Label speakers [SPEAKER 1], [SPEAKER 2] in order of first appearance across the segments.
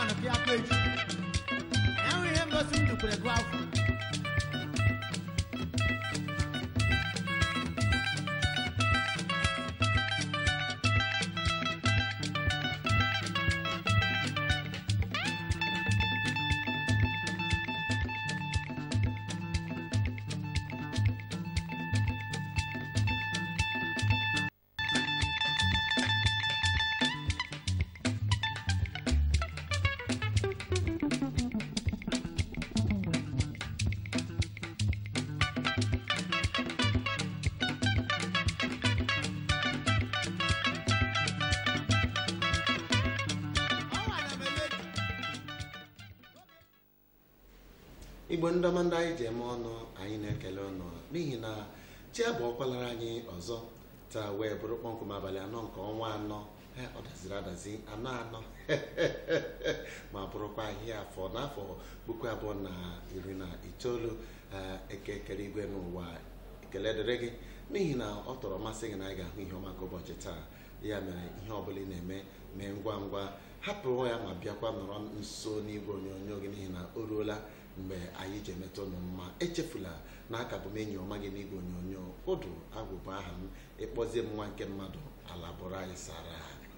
[SPEAKER 1] anụ ka ya kpa echi enwe ihe mgosi m dukwere gụ afọ
[SPEAKER 2] igbo ndọma ndị anyị ji eme ọnụ anyị na-ekele ọnụ n'ihi na chi abụ ọkwalara anyị ọzọ taa wee bụrụ kpọmkwem abalị anọ nke ọnwa anọ he, ọ daziri adazi anọ anọ ma bụrụkwa ahịa afọ n'afọ puku abụọ na iri na itoolu ee, eke kere igwe n'ụwa ekele dịrị gị n'ihi na ọ tọrọ masị gị na anyị ga-ahụ ihe ọma nke ụbọchị taa ya mere ihe ọbụla ị na-eme mee ngwa ngwa hapụ ya ma bịakwa nọrọ nso n'igwe onyonyo gị n'ihi na o ruola mgbe anyị ji emetụ ụnụ mma echefula na aka bụ m enyi ọma gị n'igwe onyonyo ụdụ agwụ bụ aha m ịkpọzie m nwa nke mmadụ ala bụrụ anyị sara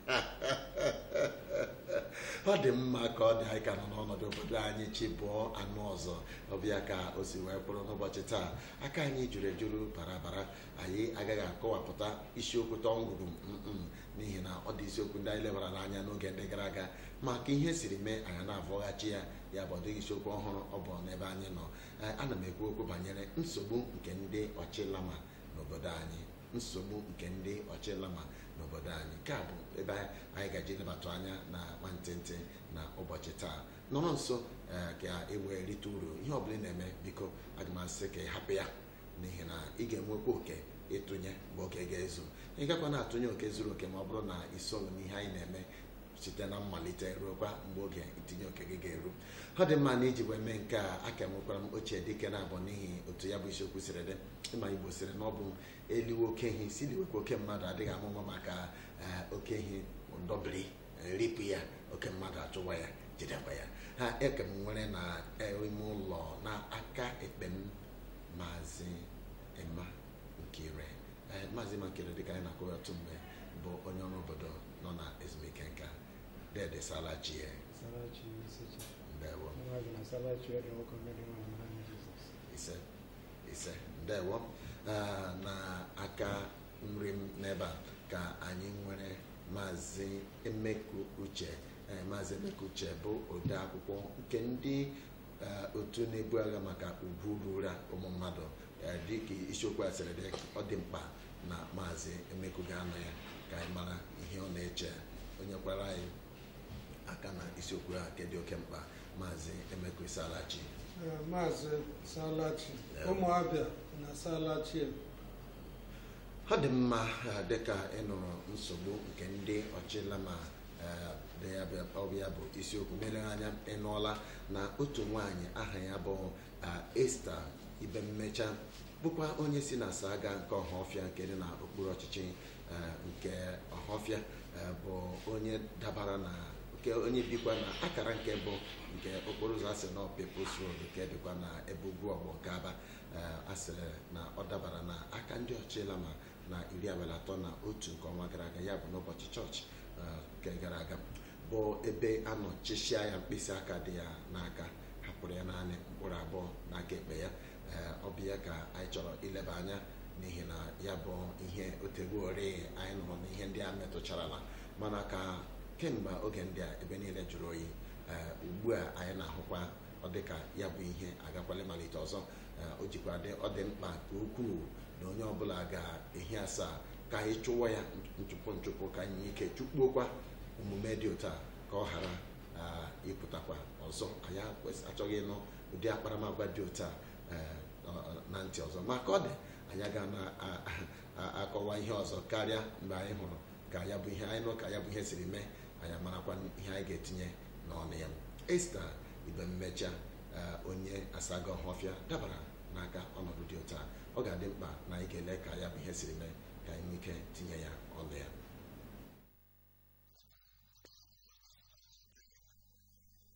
[SPEAKER 2] ọ dị mma ka ọ dị anyị ka nọ n'ọnọdụ obodo anyị chi bụọ anụ ọzọ ọbịa ka o si wee bụrụ n'ụbọchị taa aka anyị juru ejuru bara bara anyị agaghị akọwapụta isiokwu tọngwuru mm n'ihi na ọ dị isiokwu ndị anyị lebara n'anya n'oge ndị gara aga ma ka ihe siri mee anyị na-avọghachi ya ya bụ ọ dịghị isiokwu ọhụrụ ọ bụ n'ebe anyị nọ Ee, ana m ekwu okwu banyere nsogbu nke ndị ọchịlama n'obodo anyị nsogbu nke ndị ọchịlama n'obodo anyị nke a bụ ebe anyị gaji lebatụ anya na nwantịntị na ụbọchị taa nọrọ nso ee, ka e wee rite uru ihe ọbụla ị na-eme biko aga m asị ka ị hapụ ya n'ihi na ị ga-enwekwa oke ịtụnye mgbe oge ga-ezu ị gakwa na-atụnye oke zuru oke ma ọ bụrụ na isoghị n'ihe anyị na-eme site na mmalite ruokwa mgbe oge itinye oke gị ga-eru ọ dị mma na iji wee mee nke a aka nwekwara m ochie dike na-abụ n'ihi otu ya bụ isiokwu siri dị ịma igbo siri na ọ bụ eliwe oke ehi si liwekwa oke mmadụ adịghị amụma maka eh, oke ehi ndọbiri eh, ripụ ya oke mmadụ achụwa ya jidekwa ya ha eke m nwere na eh, ime ụlọ na aka ekpe m maazị Emma Nkire Eh, maazị Emma Nkire dịka anyị na-akụ ya otu mgbe bụ onye ọrụ obodo nọ na ezumike nka dede salachie
[SPEAKER 3] Salachi Sechi.
[SPEAKER 2] ndewo
[SPEAKER 3] Nwaanyị na Salachi ọdụ nwoke mmeri nwaanyị mara anyị Jizọs.
[SPEAKER 2] ise ise ndewo Ah, na aka nri m n'ebe a ka anyị nwere maazị emeku uche Eh, maazị emeku uche bụ ode akwụkwọ nke ndị eh, otu na-ebu agha maka ugwu rura ụmụ mmadụ Eh, dịka isiokwu a sịrị dị ọ dị mkpa na maazị emeku ga-anọ ya ka anyị mara ihe ọ na-eche onye kwara anyị aka na isiokwu a nke dị oke mkpa maazị emeku isalachi
[SPEAKER 3] Eh, Maazị Salachi,
[SPEAKER 2] Yeah.
[SPEAKER 3] ụmụ Abịa na Salachi
[SPEAKER 2] ọ dị mma eh, dịka ị nụrụ nsogbu nke ndị ọchịlama eh, dị ya bụ- ọ bụ ya bụ isiokwu mere anya ịnụọla na otu nwaanyị aha ya bụ eh, Esta ibe mmecha bụkwa onye si na saga nke ọhafịa nke dị na okpuru ọchịchị eh, nke ọhafịa eh, bụ onye dabara na nke onye bikwa na akara nke bụ nke okporo ụzọ asị na People's Road nke dịkwa na ebe ugwu ọgbọ nke aba eh, asịrị na ọ dabara na aka ndị ọchịlama na iri abalị atọ na otu nke ọnwa gara aga ya bụ n'ụbọchị chọọchị eh, nke gara aga bụ ebe a nọ chịchịa ya mkpịsị aka dị ya n'aka hapụrụ ya naanị mkpụrụ abụọ n'aka ekpe ya Eh, ọ bụ ya ka anyị chọrọ ileba anya n'ihi na ya bụ ihe otegbuori anyị nụrụ na ihe ndị a metụcharala mana ka kemgbe oge ndị a ebe niile jụrụ oyi ee ugbu a anyị na-ahụkwa ọ dịka ya bụ ihe agakwala malite ọzọ ee, o jikwa dị ọ dị mkpa nke ukwuu na onye ọbụla ga-ehi asaa ka anyị chụwa ya nchụpụ nchụpụ ka anyị nwee ike chụkpuokwa omume dị otu a ka ọ ghara ah, ịpụtakwa ọzọ anyị akwes- achọghị ịnụ ụdị akparamagwa dị otu a ee, ọ- ọ- na ntị ọzọ ma ka ọ dị anyị aga na-akọwa ihe ọzọ karịa mgbe anyị hụrụ ka ya bụ ihe anyị nụ ka ya bụ ihe siri mee anyị marakwa ihe anyị ga-etinye n'ọnụ ya esta ibe mmecha eh, onye asaga ọhọfịa dabara n'aka ọnọdụ dị otu a ọ ga-adị mkpa na anyị ga-ele ka ya bụ ihe siri mee ka anyị nwee ike tinye ya ọnụ ya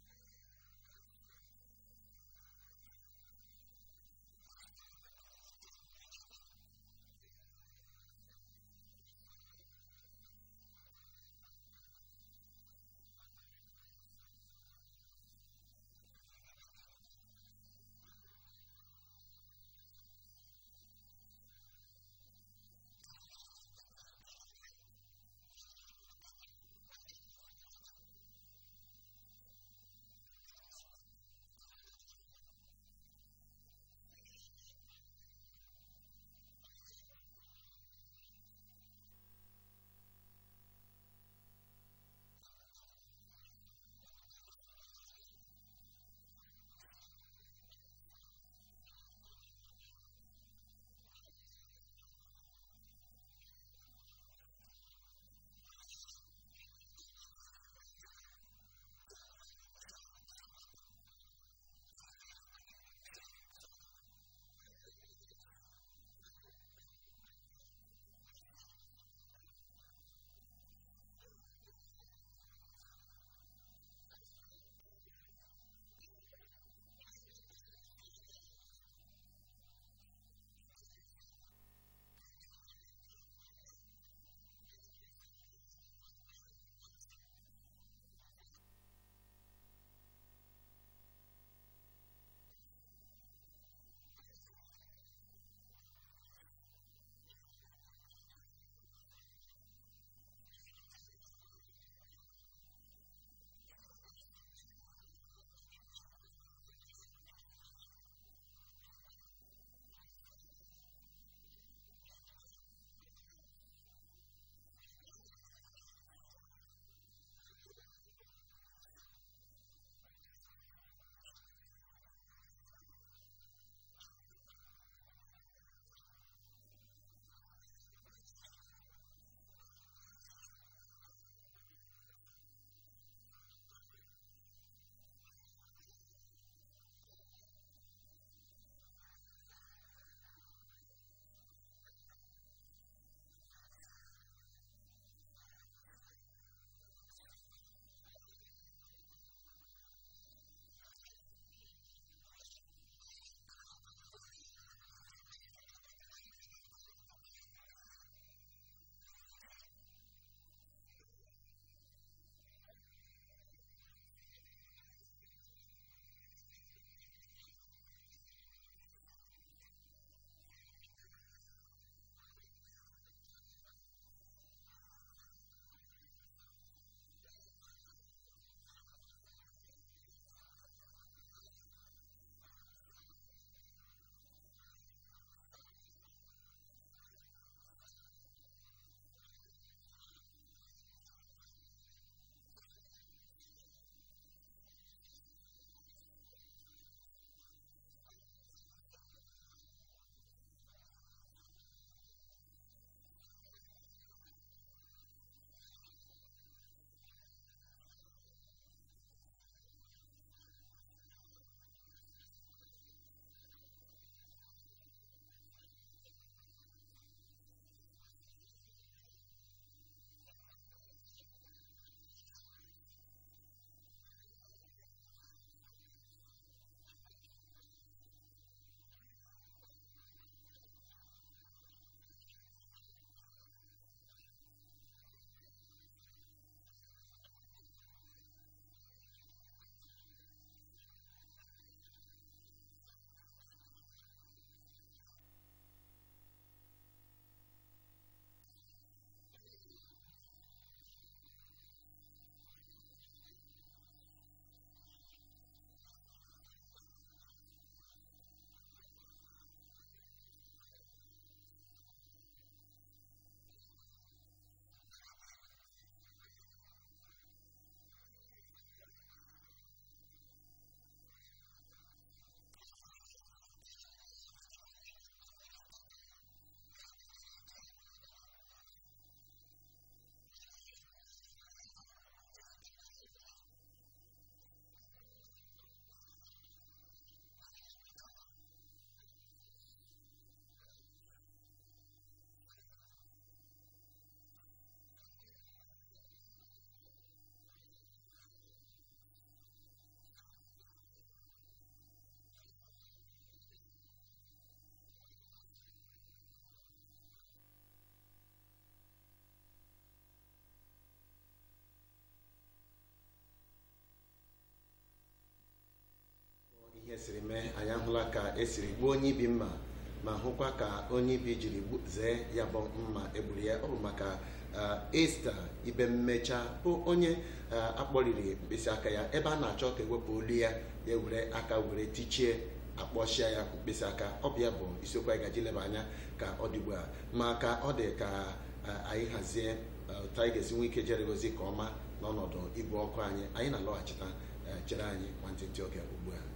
[SPEAKER 2] eme anyị ahụla ka esiri gbuo onye ibi mma ma hụkwa ka onye ibi jiri gbu- zee ya bụ mma egburu ya ọ bụ maka esta ibe mmecha bụ onye eh, akpọriri mkpịsị aka ya ebe a na-achọ ka ewepụ olu ya ya were aka were tichie akpọchia ya mkpịsị aka ọ bụ ya bụ isiokwu anyị gaji leba anya ka ọ dị ugbu a ma ka ọ dị ka eh, anyị hazie eh, otu anyị ga-esi nwee ike jere ozi ka ọma n'ọnọdụ igwe ọkụ anyị anyị na-alọghachita eh, chere anyị nwantịntị oge ugbu a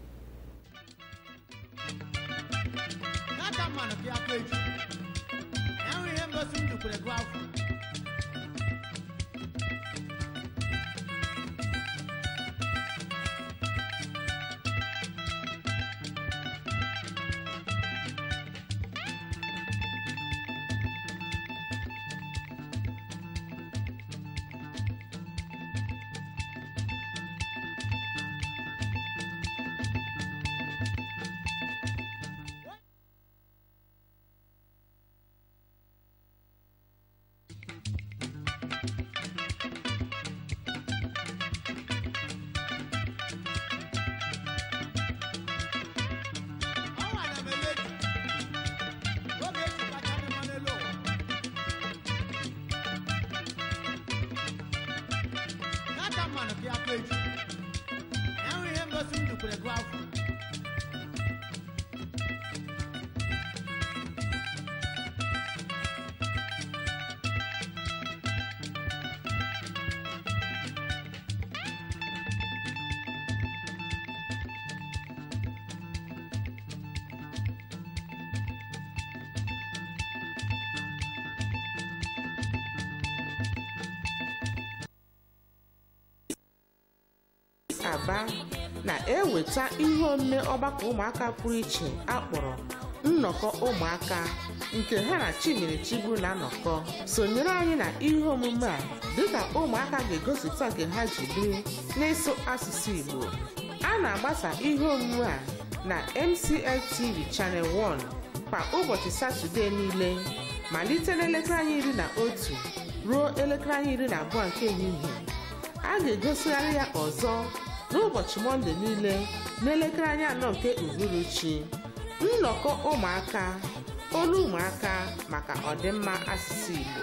[SPEAKER 1] n'aka mmanụ ka ya kọ eju enwe ihe mgosi m dukwere gụ afọ ọnwa na meleji oge eji kacha dị mma n'elu ụwa n'aka mmanụ ka ya kọ eju enwe ihe mgosi m dukwere gụ afọ
[SPEAKER 4] aba na-eweta ihe omume ọgbakọ ụmụaka pụrụ iche akpọrọ nnọkọ ụmụaka nke ha na Chinyere Chigbu na-anọkọ sonyere anyị na ihe omume a dịka ụmụaka ga-egosipụta nke ha ji biri n'ịsụ asụsụ Igbo a na-agbasa ihe omume a na MCL TV Channel 1 kwa ụbọchị Satọde niile malite n'elekere anyị iri na otu ruo elekere anyị iri na abụọ nke ehihie a ga-egosigharị ya ọzọ n'ụbọchị mọnde niile n'elekere anya anọ nke uhuruchi nnọkọ ụmụaka olu ụmụaka maka ọdịmma asụsụ Igbo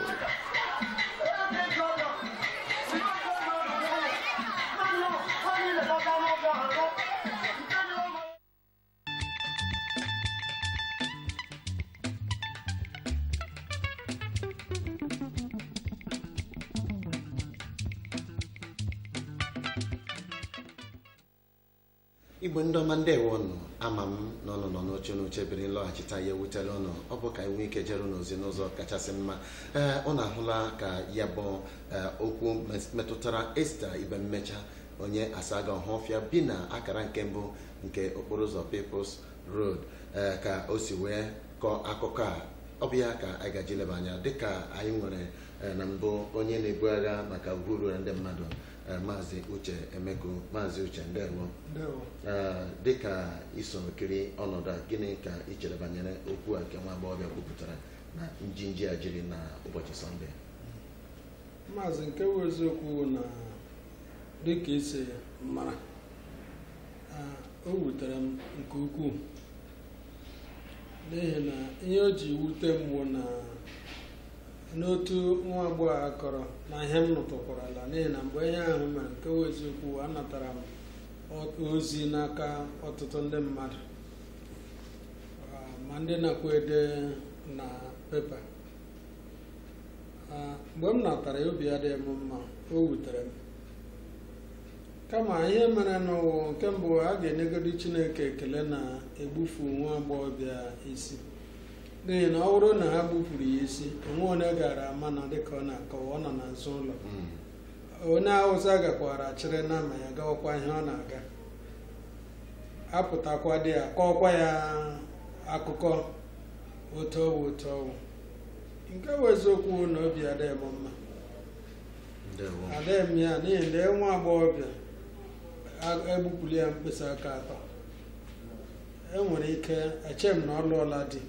[SPEAKER 2] igbo ndị ọma ndewo nụ ama m na ọnụ nọ n'oche n'oche biri nlọghachita ya ewutela ụnụ ọ bụ ka anyị nwee ike jere n'ozi n'ụzọ kachasị mma ee ụnụ ahụla ka ya bụ ee, okwu mes- metụtara esta ibe mmecha onye asaga ọhọfịa bi na akara nke mbụ nke okporo ụzọ People's Road ee, ka o si wee kọọ akụkọ a ọ bụ ya ka anyị gaji leba anya dịka anyị nwere ee, na mbụ onye na-ebu agha maka uru ndị mmadụ ee, maazị uche emeko maazị uche ndewo
[SPEAKER 3] ndewo
[SPEAKER 2] Ee, dịka isoro kiri ọnọdụ a gịnị ka ị chere banyere okwu a nke nwa agbọghọbịa kwupụtara na njinji a jiri na ụbọchị sọnde
[SPEAKER 3] maazị nke bụ eziokwu na dịka isi mara ah, o wutere m nke ukwuu n'ihi na ihe o ji wute m bụ na n'otu nwa agbọghọ a kọrọ na ihe m nụtụkwarala n'ihi na mgbe ihe ahụ mere nke bụ eziokwu anatara m o- ozi n'aka ọtụtụ ndị mmadụ Ah, ma ndị nakwa ede na pepa Ah, mgbe m natara ya obi adịghị m mma o wutere m kama ihe mere n'ụwa nke mbụ a ga-enyegodi chineke ekele na egbufu nwa agbọghọbịa isi n'ihi na ọ bụrụ na ha gbupụrụ ya isi onwe onye gara ama na dịka ọ na-akọwa ọ nọ n'azụ ụlọ
[SPEAKER 2] Mm.
[SPEAKER 3] onye awụsa gakwara chịrị nama ya gawakwa ihe ọ na-aga apụtakwa dị ya kọọkwa ya akụkọ otu ọwụ otu ọwụ nke bụ eziokwu na obi adịghị m mma
[SPEAKER 2] ndewo
[SPEAKER 3] adịghị m ya n'ihi na nwa agbọghọbịa a- egbupụrụ ya mkpịsị aka atọ enwere ike eche m na ọ lụọla di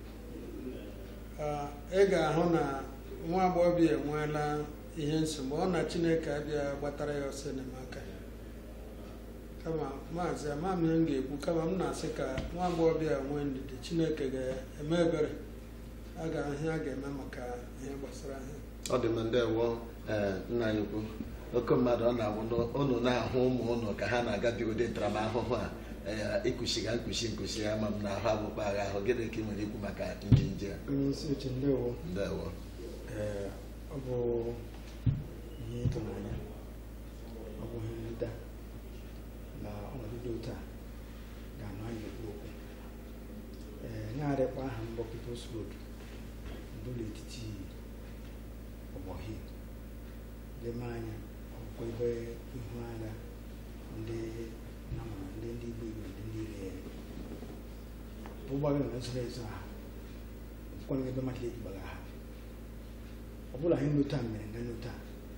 [SPEAKER 3] Ah, ị ga-ahụ na nwa agbọghọbịa enweela ihe nsogbu ọ na chineke abịa gbatara ya ọsọ enyemaka kama maazị ama m ihe m ga-ekwu kama m na-asị ka nwa agbọghọbịa nwee ndidi chineke ga-eme ebere a ga ihe a ga-eme maka ihe gbasara ihe
[SPEAKER 2] ọ dị m ndewo ee nna anyị ukwu oke mmadụ ọ na-awụ ụnụ na-ahụ ụmụ ụnụ ka ha na-agabi ụdị ntaramahụhụ a ee ikuchiga nkuchi nkuchi ya ma m na-ahụ akpụkpọ agha ahụ gịnị ka ị nwere ikwu maka njinji a
[SPEAKER 5] onye isi oche ndewo
[SPEAKER 2] ndewo
[SPEAKER 5] ee ọ bụ ihe ịtụnanya ọ bụ ihe nrite na ọnọdụ dị otu a ga-anọ anyị ekwu okwu ee na-arịkwa aha mbọ People's Road bụ n'etiti ọgbọhi leme anya ọkwa ebe ihu agha ndị nama ndị ndị Igbo Igbo ndị ndị ire ụgbọala na zoro ezo ha ọkwa ebe mmadụ ekpugbaga ha ọ bụla ihe nlota mere nga nlota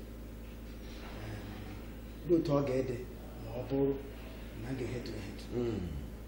[SPEAKER 5] dị otu ọ ga-ede ma ọ bụrụ na a ga-ehetu ehetu
[SPEAKER 2] Mm.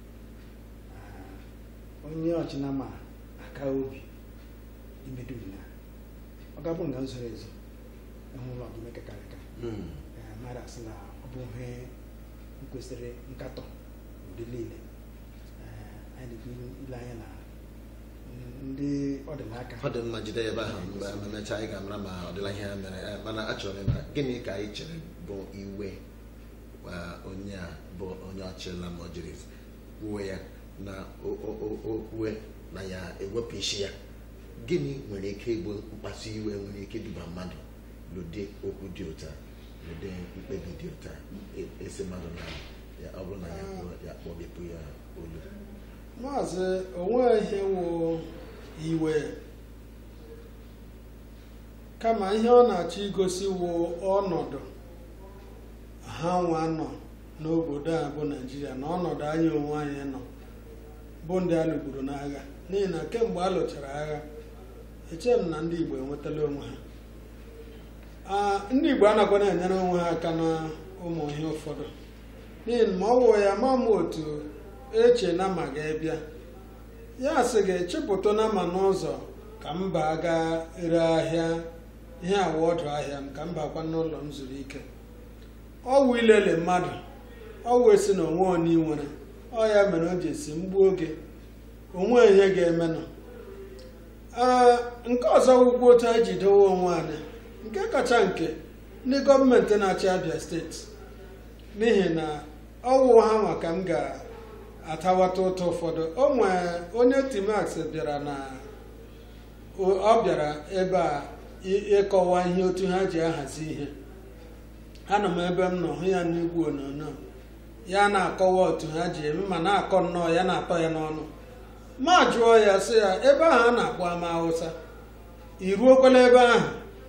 [SPEAKER 5] Ah, onye ọchịnama aka obi imedu na ọ ga-abụ nga zoro ezo ịhụ ụlọ gị mekekarịka
[SPEAKER 2] Mm.
[SPEAKER 5] mmadụ asị na ọ bụ ihe kwesịrị nkatọ ụdị niile Eh, anyị na-ekwu ile anya na ndị ọdịnaka
[SPEAKER 2] ọ dị mma jide ebe ahụ mgbe emechaa anyị ga-amara ma ọ dịla ihe ya mere Eh, mana achọrọ m ịmara gịnị ka anyị chere bụ iwe ah, onye a bụ onye ọchịla ma o jiri kwuo ya na o- o- o- o kwue na ya ewepụ isi ya gịnị nwere ike ịbụ mkpasu iwe nwere ike iduba mmadụ n'ụdị okwu dị ụta n'ụdị mkpebi dị ụta e- esi mmadụ na ya ọ bụrụ na ya kwuo ya kpọbepụ ya olu
[SPEAKER 3] maazị onwe ihe wụ iwe kama ihe ọ na-achọ igosi wụ ọnọdụ ha nwa nọ n'obodo a bụ naijiria na ọnọdụ anyị onwe anyị nọ bụ ndị a lụgburu n'agha n'ihi na kemgbe a lụchara agha eche m na ndị igbo enwetala onwe ha Ah, ndị igbo anakwana enyere onwe ha aka na ụmụ ihe ụfọdụ n'ihi na ma ọ wụ ya ma m otu eche na ma ga-ebịa ya sị gị chịpụta na ma n'ụzọ ka m baa gaa ere ahịa ihe awa ọdụ ahịa m ka m bakwa n'ụlọ m zuru ike ọwụ ilele mmadụ ọwụ esi na onwe onye nwere ọ ya mere o ji esi mgbu oge onwe ihe ga-emenụ Ee, nke ọzọ wụkwa otu anyị ji dowe onwe anyị nke kacha nke ndị gọọmenti na-achị abịa steeti n'ihi na ọwụ ha nwa ka m ga-atawata ụtọ ụfọdụ o nwee onye timax bịara na o- ọ bịara ebe a ị- ịkọwa ihe otu ha ji ahazi ihe anọ m ebe m nọ hụ ya n'igwe onyonyo ya na-akọwa otu ha ji eme ma na-akọ nnọọ ya na-atọ ya n'ọnụ ma jụọ ya sị ya ebe ahụ a na-akpọ ama awụsa i ruokwala ebe ahụ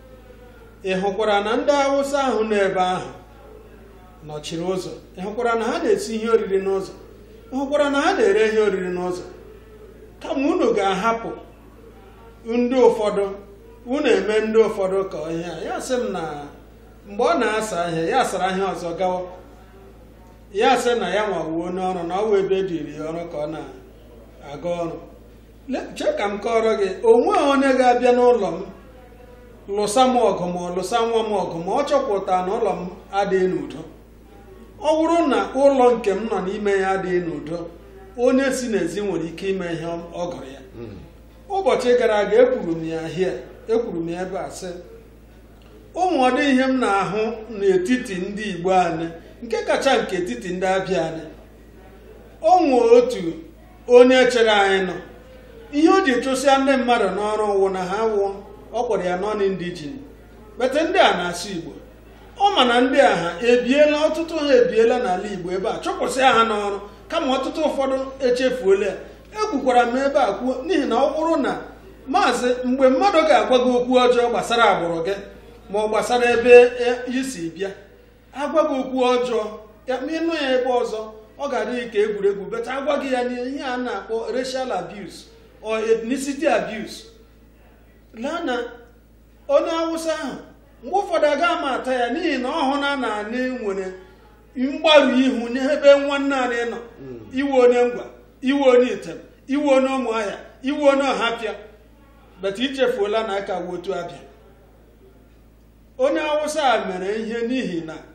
[SPEAKER 3] ị hụkwara na ndị awụsa ahụ nọ ebe ahụ nọchiri ụzọ ị hụkwara na ha na-esi ihe oriri n'ụzọ ị hụkwara na ha na-ere ihe oriri n'ụzọ kama unu ga-ahapụ ndị ụfọdụ unu eme ndị ụfọdụ ka ihe a ya sị m na mgbe ọ na-asa ihe ya sara ihe ọzọ gawa ya sị na ya nwawuo n'ọrụ na ọ wụ ebe dịrị ya ọrụ ka ọ na-aga ọrụ Le- chee ka m kọrọ gị onwe onye ga-abịa n'ụlọ m lụsa m ọgụ ma ọ lụsa nwa m ọgụ ma ọ chọpụta na ụlọ m adịghị n'udo ọ bụrụ na ụlọ nke m nọ n'ime ya adịghị n'udo onye si n'ezi nwere ike ime ihe ọ gụrụ ya ụbọchị gara aga ekwuru m ya hie ekwuru m ya ebe a sị ụmụ ọdị ihe m na-ahụ n'etiti ndị igbo anyị nke kacha nke etiti ndị abịa anyị o nwee otu onye chere anyị nọ ihe o ji chụsịa ndị mmadụ n'ọrụ wụ na ha wụ ọ kpọrọ ya nọn indijin bete ndị a na-asụ igbo ọ ma na ndị a ha ebiela ọtụtụ ha ebiela n'ala igbo ebe a chụpụsịa ha n'ọrụ kama ọtụtụ ụfọdụ echefuola ya ekwukwara m ebe a kwuo n'ihi na ọ bụrụ na maazị mgbe mmadụ ga-agwa gị okwu ọjọọ gbasara agbụrụ gị ma ọ gbasara ebe i si bịa agwa gị okwu ọjọọ ya ma ịnụ ya ebe ọzọ ọ ga-adị ka egwuregwu beta agwa gị ya n'ihe a na-akpọ racial abuse or ethnicity abuse laa na onye awụsa ahụ mgbe ụfọdụ aga ama ata ya n'ihi na ọ hụ na na anyị nwere mgbaru ihu n'ebe nwanne anyị nọ iwe onye ngwa iwe onye item iwe onye ụmụahịa iwe onye ọhapịa beta ichefuola na aka wotu abịa onye awụsa a mere ihe n'ihi na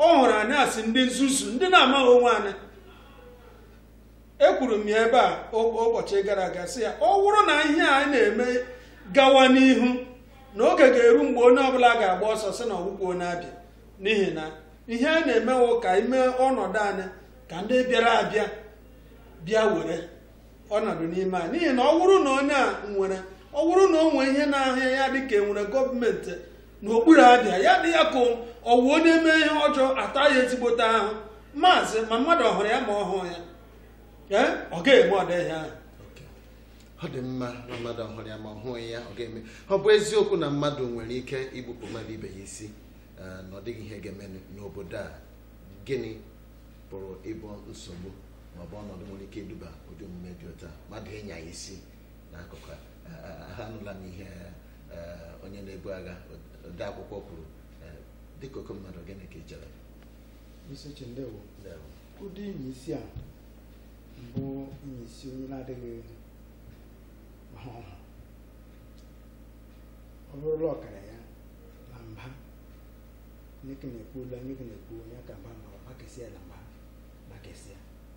[SPEAKER 3] ọ hụrụ anyị asị ndị nzuzu ndị na-amaghị onwe anyị ekwuru m ya ebe a ụ- ụbọchị gara aga sị ya ọ bụrụ na ihe a na-eme gawa n'ihu na oge ga-eru mgbe onye ọbụla ga-agba ọsọ sị na ọgwụgwọ onye abịa n'ihi na ihe a na-emewo ka ime ọnọdụ anyị ka ndị bịara abịa bịa were ọnọdụ n'ime anyị n'ihi na ọ bụrụ na onye a nwere ọ bụrụ na o nwee ihe na-ahịa ya dị ka enwere gọọmenti n'okpuru abịa ya dị ya ka ọ wụ onye mee ihe ọjọọ ata ya ezigbote ahụ maazị ma mmadụ ọhụrụ ya ma ọ hụ ya ee ọ ga-eme ọdịghị ahụ
[SPEAKER 2] ọ dị mma na mmadụ ọhụrụ ya ma ọ hụghị ya ọ ga-eme ọ bụ eziokwu na mmadụ nwere ike igbupụ mmadụ ibe ya isi eh, na ọ dịghị ihe ga-eme n'obodo a gịnị pụrụ ịbụ nsogbu ma ọ bụ ọnọdụ nwere ike iduba ụdị omume dị otu a mmadụ ịnya ya isi n'akụkụ a Eh, eh, ha nụla m ihe eh, onye na-ebu agha ode akwụkwọ kwuru Eh, dịka oke mmadụ gịnị ka ị chere
[SPEAKER 5] isi uche ndewo
[SPEAKER 2] Ndewo.
[SPEAKER 5] ụdị inyi isi a mbụ inyi isi onye na-adịghị ọhụ ọhụ ọ bụrụla ọkara ya na mba nyeke na-ekwu ụlọ nyeke na-ekwu onye ka mba ma gbakesịa na mba gbakesịa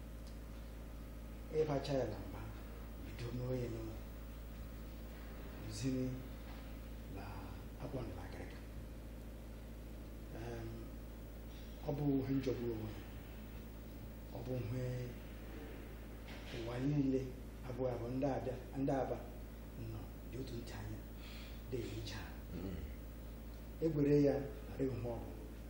[SPEAKER 5] ịbacha ya na mba bido mewe ya n'ụlọ ziri na akwa na akịrịka Em, ọ bụ ihe njọgburu onwe ya ọ bụ ihe ụwa niile abụọ abụọ ndị abịa ndị aba nọ dị otu ntị anya dị ehicha
[SPEAKER 2] Mm.
[SPEAKER 5] egbere ya narị ihe ọ bụ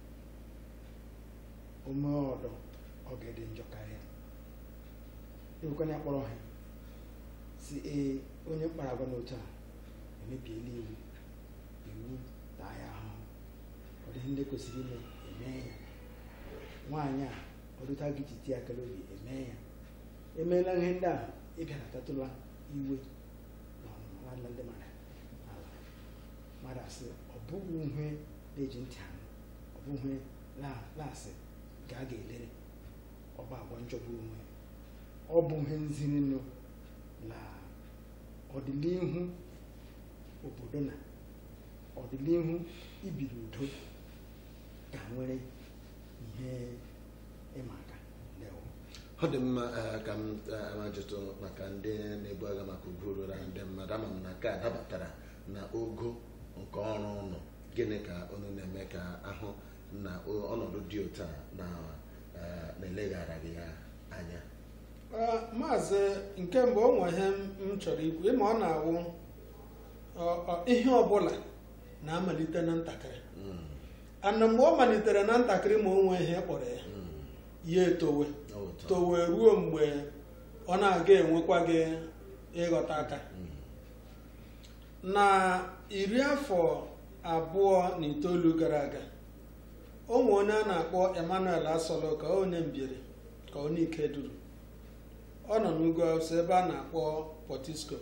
[SPEAKER 5] ome ọdọ ọ ga-ede njọ karịa ewekwana ya kpọrọ ha si ee onye mkpara agwa n'otu a emebiela iwu iwu taa ya ahụhụ ọ dịghị ndị kwesịrị ime eme ya nwaanyị a ọdụta gị ji tie akara obi eme ya emeela ihe ndị a ịbịanatatụla iwe na ọnụma nwanne ndị mmadụ ala mmadụ asị ọ bụghị ihe na-eji ntị anụ ọ bụ ihe na- na-asị ga a ga-elere ọba agwa njọgbu onwe ọ bụ ihe nzirinụ na ọdịnihu obodo na ọdịnihu ibiri udo ka nwere ihe ịma aka ndewo
[SPEAKER 2] ọ dị mma eh, ka m eh, ajụtụ maka ndị na-ebu agha maka ugo ruru ndị mmadụ ama m na nke a dabatara na ogo nke ọrụ ụnụ gịnị ka unu na-eme ka ahụ na o- ọnọdụ dị otu a na eh, na-eleghara gị ya anya
[SPEAKER 3] Ee, maazị nke mbụ o nwe ihe m chọrọ ikwu ịma ọ na-awụ ọ- ọ- ihe ọbụla na-amalite na ntakịrị
[SPEAKER 2] Mm,
[SPEAKER 3] ana mgbe ọ malitere na ntakịrị ma o nwee ihe kpọrọ ya
[SPEAKER 2] mm,
[SPEAKER 3] ya etowe
[SPEAKER 2] ọ bụ ụtọ.
[SPEAKER 3] towe ruo mgbe ọ na-aga enwekwa gị ịghọta aka
[SPEAKER 2] Mm,
[SPEAKER 3] na iri afọ abụọ na itoolu gara aga o nwe onye a na-akpọ emmanuel asolo ka onye mbiri ka onye ike duru ọ nọ n'ugwu awụsa ebe a na-akpọ potisco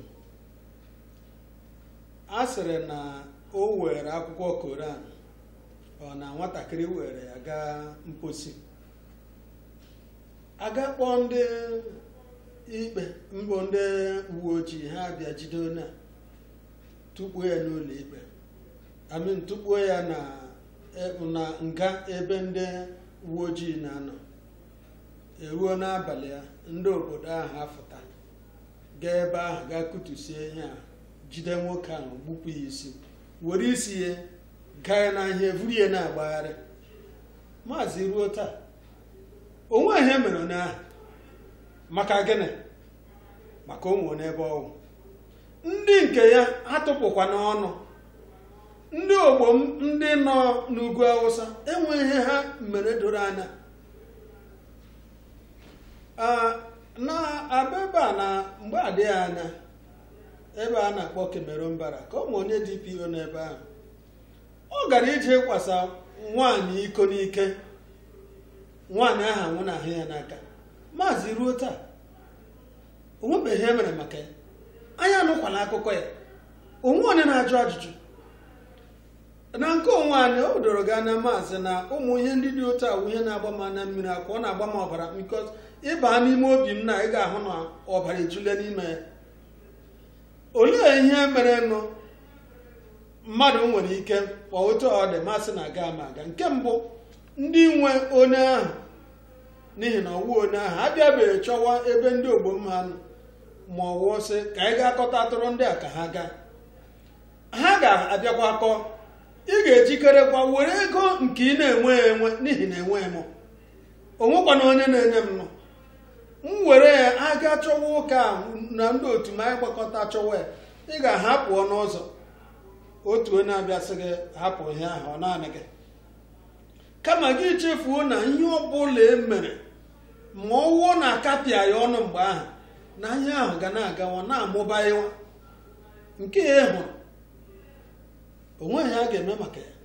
[SPEAKER 3] a sịrị na o were akwụkwọ koran ọ na nwatakịrị were ya gaa mposi aga kpọọ ndị ikpe mbụ ndị uwe ojii ha bịa jide onye a tukpuo ya n'ụlọ ikpe amin tukpuo ya na e- na nga ebe ndị uwe ojii na-anọ eruo n'abalị ya ndị obodo ahụ afụta gaa ebe ahụ gaa kutusie ihe a jide nwoke ahụ gbupụ ya isi were isi ya gaa ya n'ahịa evuru ya na-agbagharị maazị ruo taa onwe ihe mere onye ahụ maka gịnị maka ụmụ n'ebe ọnwụ ndị nke ya atụpụkwa n'ọnụ ndị ogbo m ndị nọ n'ugwu awụsa enweghị ihe ha mere doro anya Ah, na abebe a na mgbe adịghị anya ebe a na-akpọ Cameroon bara ka ụmụ onye DPO n'ebe ahụ ọ gara ije kwasa nwaanyị iko n'ike nwaanyị ahụ anwụ na ahụ ya n'aka maazị ruo taa o nwebeghị ihe mere maka ya anyị anụkwala akụkọ ya onwe onye na-ajụ ajụjụ na nke onwe anyị o doro gị anya maazị na ụmụ ihe ndị dị otu awụ ihe na-agba m anya mmiri akwa ọ na-agba m ọbara bikos ịba n'ime obi m na ị ga-ahụ na ọbara ejule n'ime ya olee ihe mere nụ mmadụ nwere ike ma otu ọ dị masị na aga ama aga nke mbụ ndị nwe onye ahụ n'ihi na ọwụ onye ahụ abịabeghị chọwa ebe ndị ogbomma nọ ma ọ wụọ sị ka anyị ga-akọta atụrụ ndị a ka ha gaa ha ga-abịakwa kọ ị ga-ejikerekwa were ego nke ị na-enwe enwe n'ihi na enwe m onwekwana onye na-enye m nọ m were ya aga chọwa ụka a na ndị otu m anyị gbakọta chọwa ya ị ga-ahapụ ọnụ ụzọ otu onye abịasị gị hapụ ihe ahụ ọ naanị gị kama gị chefuo na ihe ọbụla e mere ma ọ wụọ na akapịa ya ọnụ mgbe ahụ na ihe ahụ ga na-agawa na-amụbaịwa nke ya ị hụrụ onweghị a ga-eme maka ya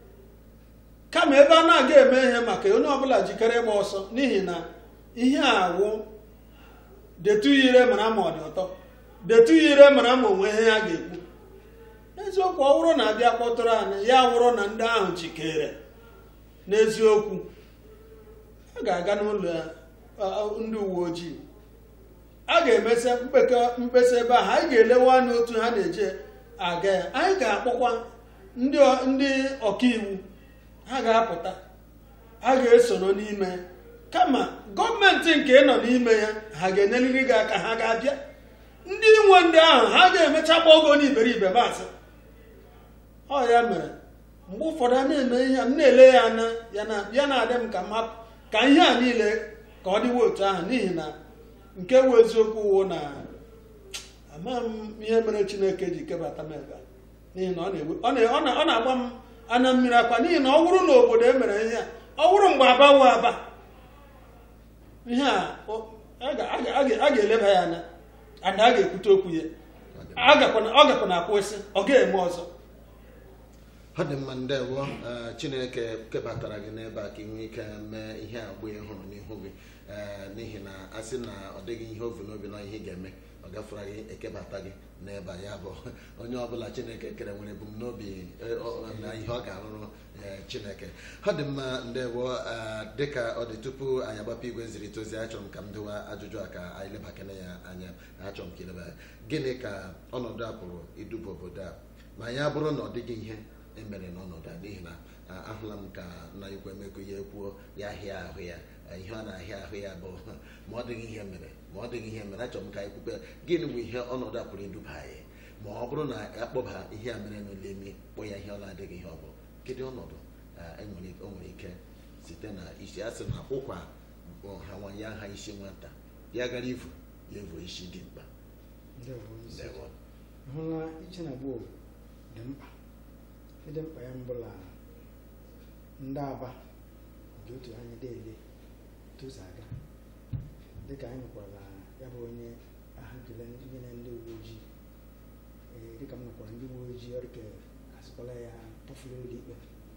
[SPEAKER 3] kama ebe a na-aga eme ihe maka ya onye ọbụla jikere ịgba ọsọ n'ihi na ihe a wụ detu ire mara ma ọ dị ụtọ detu ire mara ma onwe ihe ya ga-ekwu eziokwu ọ bụrụ na abịa kpọtụrụ anyị ya wụrụ na ndị ahụ jikere n'eziokwu a ga-aga n'ụlọ ya, a- ndị uwe ojii a ga-emesa mkpekọ- mkpesa ebe ahụ anyị ga-elewe anya otu ha na-eje aga ya anyị ga-akpọkwa ndị ọ- ndị ọkaiwu ha ga-apụta ha ga-esoro n'ime ya. kama gọọmenti nke nọ n'ime ya ha ga-enyeliri gị aka ha ga-abịa ndị nwe ndị ahụ ha ga-emecha gba ogo n'iberibe maasị ọ ya mere mgbe ụfọdụ a na-eme ihe a m na-ele ya anya ya na ya na-adị m ka m hapụ ka ihe a niile ka ọ dịwa otu ahụ n'ihi na nke wu eziokwu wụ na amaghị m ihe mere chineke ji kebata m ebe a n'ihi na ọ na-ewe ọ na- ọ na- ọ na-agba m anya mmiri akwa n'ihi na ọ bụrụ na obodo e mere ihe a ọ bụrụ mgbe aba wu aba ihe a ọ- a ga- a ga- a ga- a ga-eleba ya anya ada a ga-ekwute okwu ya ọ gakwana- ọ gakwana akwụsị ọ ga-eme ọzọ
[SPEAKER 2] ọ dị mma ndewo eh, chineke kebatara gị n'ebe a ka ị nwee ike mee ihe agba ị hụrụ n'ihu gị eh, n'ihi na a sị na ọ dịghị ihe ovu n'obi na ihe ị ga-eme ọ gafere gị ekebata gị n'ebe a ya bụ onye ọbụla chineke kere nwere ebumnobi eh, ọ- na ihe ọ ga-arụrụ eh, chineke ọ dị mma ndewo eh, dịka ọ dị tupu anyị agbapụ igwe nzirịta ozi achọrọ m ka m dịwa ajụjụ a ka anyị lebakene ya anya achọrọ m ka ileba ya gịnị ka ọnọdụ a pụrụ iduba obodo a ma ya bụrụ na ọ dịghị ihe emere n'ọnọdụ a n'ihi na a- ahụla m ka nna ikwu emeko ya ekwuo ya ahịa ahụ ya eh, ihe ọ na-ahịa ahụ ya bụ ma ọ dịghị ihe mere ma ọ dịghị ihe mere achọrọ m ka anyị kwukwe gịnị bụ ihe ọnọdụ a pụrụ iduba anyị ma ọ bụrụ na akpọba ihe a mere n'ụlọ emi kpọ ya ihe ọ na-adịghị ihe ọ bụ kedu ọnọdụ eh, enwere o nwere ike site na isi a sị na ụkwa bụ ha nwa ya ha isi nwata ya gara ivu ya evu isi dị mkpa
[SPEAKER 5] ndewo isi.
[SPEAKER 2] Ndewo.
[SPEAKER 5] hụla iche na gboo dị mkpa ịdị mkpa ya mbụla ndị aba dị otu anyị deele tozu aga dịka anyị nwekwara ya bụ onye ahụgele nyere ndị uwe ojii ee dịka m nwekwara ndị uwe ojii ọrịka asịkwala ya tọfuru ụlọ ikpe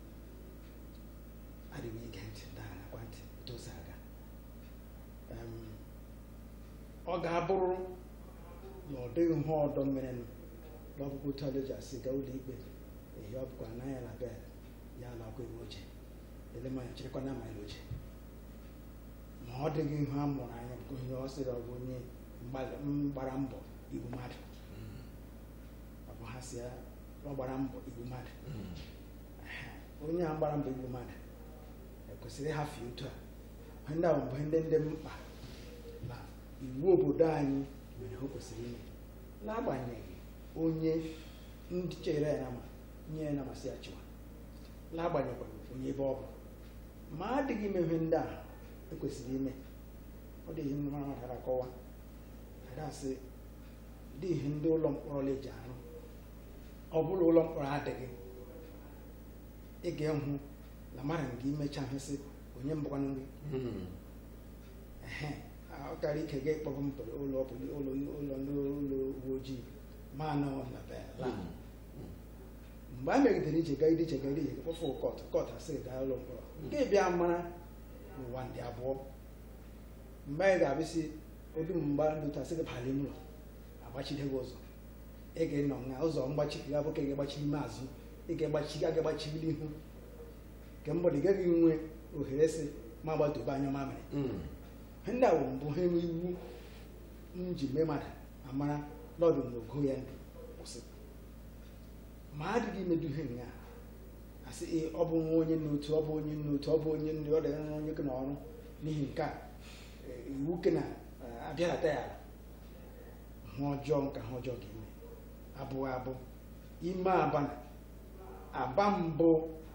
[SPEAKER 5] adịghị ige ntị daa nakwa ntị tozu aga Em, ọ ga-abụrụ na ọ dịghị ihe ọdọ merenụ n'ọkpụkpụ otu ala o ji asị gaa ụlọ ikpe ehi ọ bụkwa na ya na bel ya ala ọkụ iwu oche ele manya chịrịkwa na amaghị oche ma ọ dịghị ihe a mụrụ anya bụ ihe ọ sịrị ọ bụ onye mgbalị- mgbara mbọ igbu mmadụ ọ bụ ha si ya ọ gbara mbọ igbu mmadụ Ehe, onye a gbara mbọ igbu mmadụ ekwesịrị ịhafe otu a ihe ndị a bụ ihe ndị ndị mkpa na iwu obodo anyị mere o kwesịrị ime n'agbanyeghị onye ndị chere ya nama nye ya namasị ya chịwa n'agbanyeghị onye ebe ọ bụ ma adịghị ime ihe ndị a ekwesịrị ime ọ dị ihe mara mmadụ ara akọwa adasị dị ihe ndị ụlọ mkpọrọ eji arụ ọ bụrụ ụlọ mkpọrọ adịghị ị ga-ehụ na mmadụ nke imecha ihe sị onye mbụkwanụ gị
[SPEAKER 2] Hmm.
[SPEAKER 5] ehe ọ kara ike ga ịkpọrọ m pụrụ ụlọ pụrụ ụlọ ụlọ ndị ụlọ uwe ojii ma anọ na be la mgbe a megidere ije gaa ije gaa ije kpọfụ kọt kọt asị gaa ụlọ mkpọrọ nke bịa mara n'ụwa ndị abụọ mgbe anyị ga-abịsị obi mgba ndị otu asị gị bala ime ụlọ agbachide gị ụzọ ị ga-enọ na ụzọ mgbachi ga abụ ka ị ga-agbachi ime azụ ị ga-agbachi ga ga-agbachiri ihu nke mgbọdụ ị gaghị nwe ohere sị ma gbatobe anya mamịrị
[SPEAKER 2] Hmm.
[SPEAKER 5] ihe ndị a bụ mbụ ha enwe iwu m ji mee mmadụ amara n'ọdụ na ogo ya ndụ kwụsị ma adịghị imedu ihe nga asị ee ọ bụ nwa onye n'otu ọ bụ onye n'otu ọ bụ onye nri ọ dị nwa onye gị n'ọrụ n'ihi nke a eh, iwu ke na eh, abịarata ya ala hụ ọjọọ nka ha ọjọọ ga-eme abụghị abụ ime abana aba mbụ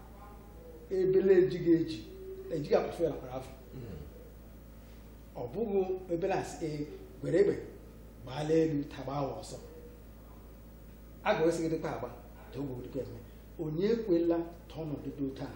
[SPEAKER 5] ebele ejighị eji ejighị akpụfe ya nakwara afọ ọ bụghị ebele asị ee gwere egbe gbaala elu tagba awa ọsọ a ga-esigidekwa agba dogbogodikwa eme onye ekwela ta ọnọdụ dị otu a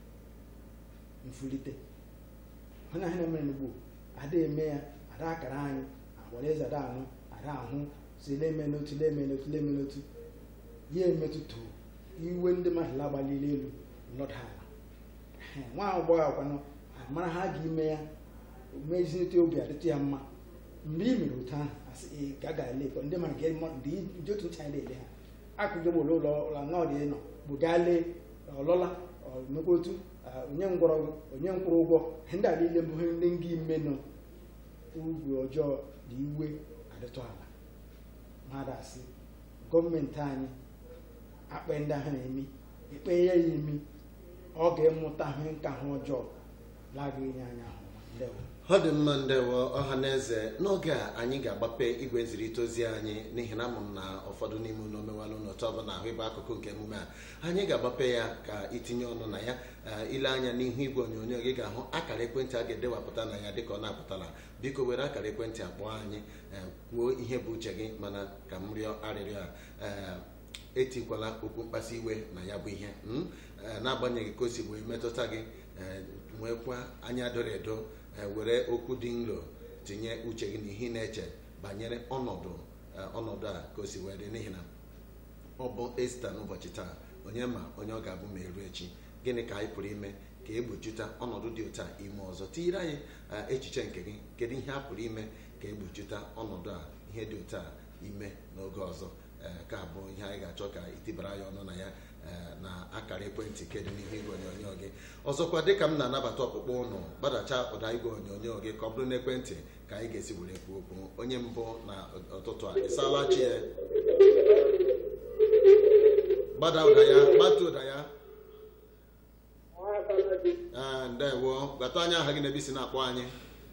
[SPEAKER 5] mfulite onye ahụ na-emere n'ugbo ada eme ya ada akara anyị agbara eze ada anụ ada ahụ si leme n'otu leme n'otu leme n'otu ya emetụta iwe ndị mmadụ lagbalili elu lọda ala Ehe, nwa agbọghọ akwanụ mara ha ga ime ya mezinite obi adịtụ ya mma mgbe i mere otu ahụ asị ee ka a ga-ele ekọ ndị mara ga ndị otu ntị anyị na-ele ha akụgo m ụlọ ụlọ ụlọ nọọdụ nọ bụ gaa lee ọlọla mekwa otu ah, onye ngwọrọgwụ onye nkwụrụ ụgwọ ihe ndị a niile bụ ihe ndị nga ime nọ ugwu ọjọọ na iwe adịtụ ala mmadụ asị gọọmenti anyị akpa ndị ahụ na-emi ekpe ya ya emi ọ ga-emụta ihe nka ha ọjọọ lagaghị nye anya ahụ ndewo
[SPEAKER 2] ọ dị mma ndewo ọha na eze n'oge a anyị ga-agbape igwe nzirịta ozi anyị n'ihi na amụ m na ụfọdụ n'ime unu omewalụ n'otu ọbụla ahụ ịbụ akụkụ nke emume a anyị ga-agbape ya ka itinye ọnụ na ya eh, ile anya n'ihu igwe onyonyo gị ga-ahụ akara ekwentị a ga-edewapụta na ya dịka ọ na-apụtala biko were akara ekwentị akpọọ anyị eh, kwuo ihe bụ uche gị mana ka m rịọ arịrịọ a eh, etikwala okwu mkpasu iwe na ya bụ ihe mm? Eh, n'agbanyeghị ka o si wee metụta gị eh, nwekwa anya doro edo eh, were okwu dị nro tinye uche gị n'ihe ị na-eche banyere ọnọdụ eh, ọnọdụ a ka o si wee dị n'ihi na ọ bụ esta n'ụbọchị taa onye ma onye ọ ga-abụ ma eru echi gịnị ka anyị pụrụ ime ka egbochita ọnọdụ dị otu a ime ọzọ tinyere anyị eh, echiche nke gị kedu ihe a pụrụ ime ka egbochita ọnọdụ a ihe dị otu a ime n'oge ọzọ eh, ka bụ ihe anyị ga-achọ ka itibara ya ọnụ na ya eh, na akara ekwentị kedu n'ihu igwe onyonyo gị ọzọkwa dịka m na-anabata ọkpụkpọ ụnụ gbadacha ụda igwe onyonyo gị ka ọ bụrụ n'ekwentị ka anyị ga-esi were kwuo okwu onye mbụ na ụtụtụ a ịsaala chi ya gbada ụda ya gbatu ụda ya ee ndewo gbata anya aha gị na ebe isi na-akpọ anyị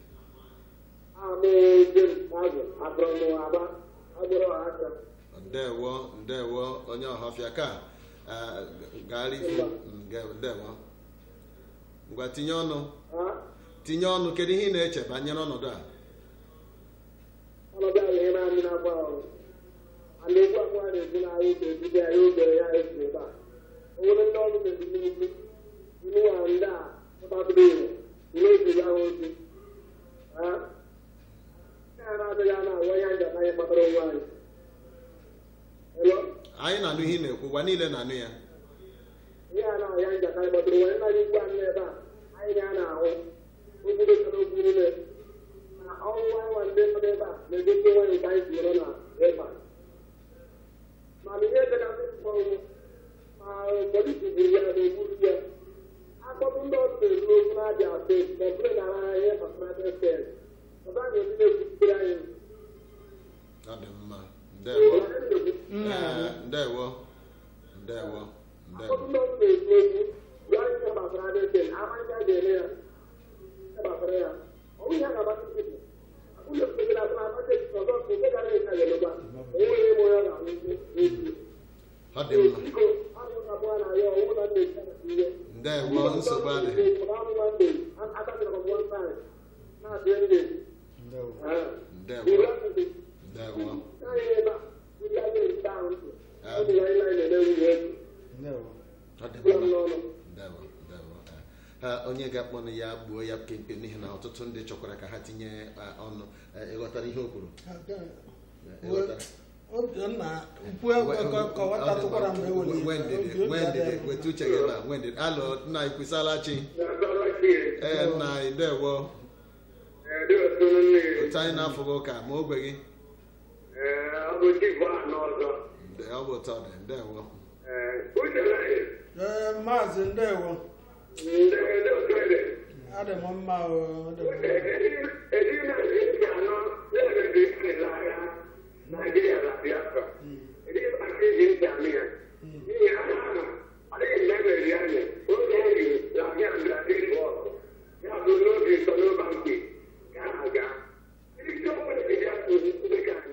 [SPEAKER 2] ndewo ndewo onye ọhafịa ka eh, gaara ifu nge- ndewo ngwa tinye ọnụ tinye ọnụ kedu ihe ị na-eche banyere ọnọdụ a
[SPEAKER 6] ọnọdụ ahụ ihe na-amị na-agba ahụ a na-egbu akwa a na-egbu n'ahụ ike ebido ya ya ogere ya esi ebe a o nwere ndị ọrụ na-ebi n'ugwu iwu nwa ndị a ụtabụrụ ihe ihe eziri ahụ ozi ha ndị a na-adịghị a na-awa ya nja anyị kpatara onwe anyị Hello?
[SPEAKER 2] anyị na-anụ ihe ị na-ekwu gwa niile na-anụ ya
[SPEAKER 6] ihe a na-ahụ ya nja anyị kpatara onwe anyị naghị ugbu anyị ebe a anyị na na-ahụ obodo chọrọ okwu niile na ọnwụ anwa ndị nọ ebe a na-egosi nwanyị nke anyị tinyere na ebe a mana ihe dị na ndị mkpọrọ ma polisi buru ya na ogburu ya akpọtụ ndị ọrụ na-eru okwu na-abịa steeti ma ọ bụrụ na ha ihe gbasara steeti ọba anyị ndị na-ekwuchitere anyị
[SPEAKER 2] ọ dị mma ndewo
[SPEAKER 5] nna
[SPEAKER 2] Ee, ndewo ndewo
[SPEAKER 6] akpọtụ
[SPEAKER 2] ndewo
[SPEAKER 6] ndị ọrụ na-ekwu okwu ya ihe gbasara steeti amaghị a ga-eme ya ihe gbasara ya ọ bụghị ha ga-agbata steeti ụlọ ekpekere atụ na-agbata steeti ọzọ nke gara ịka ga-emegba enweghị ebe onye ọ ga-ahụ n'ezie
[SPEAKER 2] ọ dị mma
[SPEAKER 6] Biko, abụ ka mụ na ya ọwụ na ndị ihe
[SPEAKER 2] ndewo nsogbu adịghị
[SPEAKER 5] ndewo
[SPEAKER 2] ndewo ndewo
[SPEAKER 5] ndewo
[SPEAKER 2] ọ dị mma ndewo ndewo ee onye ga-akpọnụ ya gbuo ya kemkpe n'ihi na ọtụtụ ndị chọkwara ka ha tinye eh, ọnụ Eh, ịghọtara ihe o kwuru Eh, ịghọtara
[SPEAKER 3] obiọnna ukwu kọwatatụkwara m eweli
[SPEAKER 2] Nwee ndidi, nwee ndidi, weta uche gị ebe a nwee ndidi alo nna anyị kwụsala chi ee nna anyị ndewo otu anyị na-afọ gị ụka ma ogwe gị Nde- ọ bụ ụtọ dị ndewo
[SPEAKER 3] ee maazị ndewo adị m mma o adị m mma.
[SPEAKER 6] Nigeria na Biafra. Ndị Pakistan ji ntị anụ ya. N'ihi ha na adịghị meberi anyị oge anyị na-abịa mbịa dịrị bọọlụ ya bụ n'oge sọnọba mgbe ka a ga isi ọbụla ya bụ dịka anyị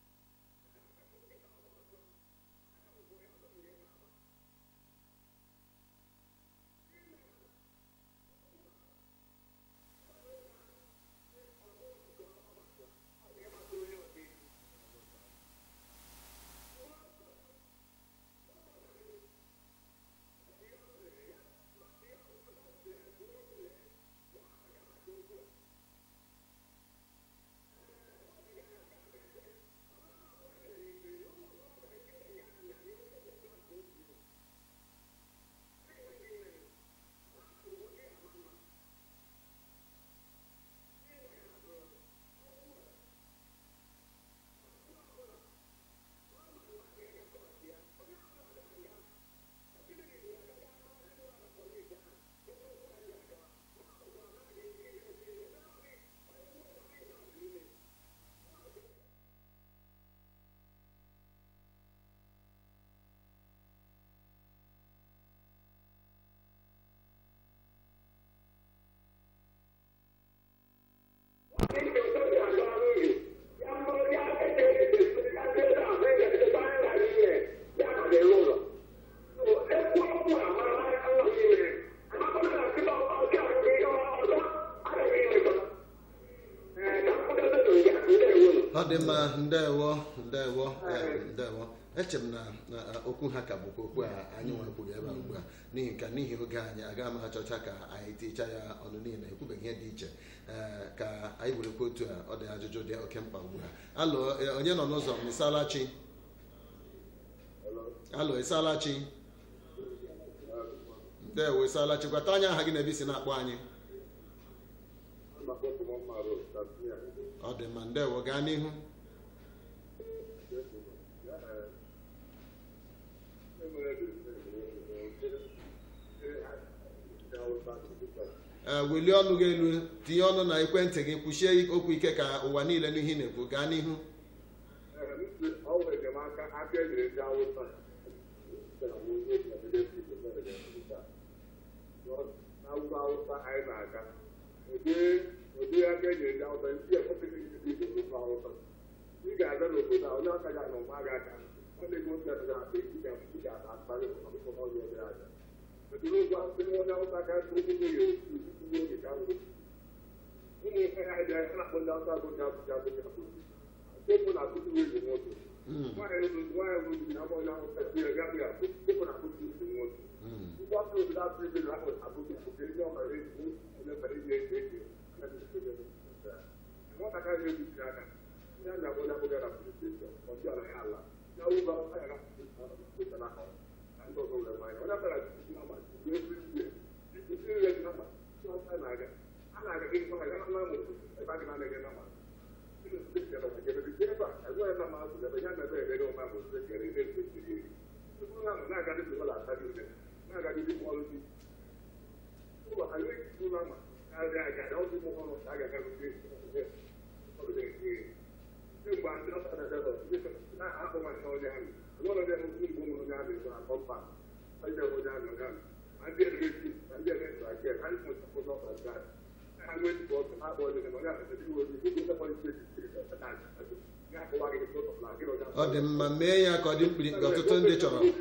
[SPEAKER 2] ọ dị mma ndewo ndewo eh, ndewo eche m na na, eh, okwu ha ka bụkwa okwu a anyị nwa kwuru ebe a ugbu a n'ihi ka n'ihi oge anyị agaghị m achọcha ka anyị ticha ya ọnụ niile ekwubeghị ihe dị iche eh, ka anyị werekwa otu a ọ dị ajụjụ dị oke mkpa ugbu a alụ eh, onye nọ n'ụzọ m ịsalachi alụ ịsalachi ndewo ịsalachi gwata anya aha gị na ebe isi na-akpọ anyị ọ dị mma ndewo gaa n'ihu ee welie ọnụ gị elu tinye ọnụ na ekwentị gị kwuchie okwu ike ka ụwa niile n'ihe ị na-ekwu gaa n'ihu
[SPEAKER 6] ọ nwere enyemaka aka enyere ndị awụsa n'awụsa awụsa anyị na-aga ụdị ụdị aka enyere ndị awụsa ndị ekwesịghị ndị igbo awụsa ị ga-aga n'obodo a onye aka ga na ụma ga aka ọ na-ego ndị ọzọ aka ị ga-ị ga-akparị ọkụkọ n'ọrụ ebe aja eduru ụgwọ ndị onye awụsa ka ụkwụ ya otu oge ka ngwụ ụmụ ihe ha dị anya na-akpọ ndị awụsa bụ ndị abụja abụja abụja Popo na kutu wezi moto. Nwaanyị elu nwaanyị elu bi na mọ na ọsẹ bi ẹgbẹ bi àpò popo na kutu wezi moto. Ụgbọ tó o da fi bi lakọ àbúkù òkè ní ọmọ rẹ ní ọmọ rẹ ní ẹgbẹ ẹgbẹ ẹgbẹ ẹgbẹ ẹgbẹ. Wọ́n kàkà ní ebi ti àná. Ní àná àbọ̀ ní abúlé náà fún ìṣe ọ̀dí ọ̀nà yà lá. Ní àwọn ọba ọ̀sán yàrá fún ìṣe náà kọ̀. Àti ọ̀sán wọlé wáyé. Wọ́n dàbẹ̀rẹ̀ àti ìṣe náà mà ìṣe ìṣe ìṣe ìṣe ìṣe ìṣe náà mà. Ní ọ̀sán náà gẹ̀. Á nà gẹ̀ kí n sọ̀rọ̀ yàrá náà mọ̀ ẹ̀ bá gẹ̀ náà gẹ̀ náà mà.
[SPEAKER 2] ọ dị mma mee ya ka ọ dị mkpirikpi ọtụtụ ndị chọrọ ọ dị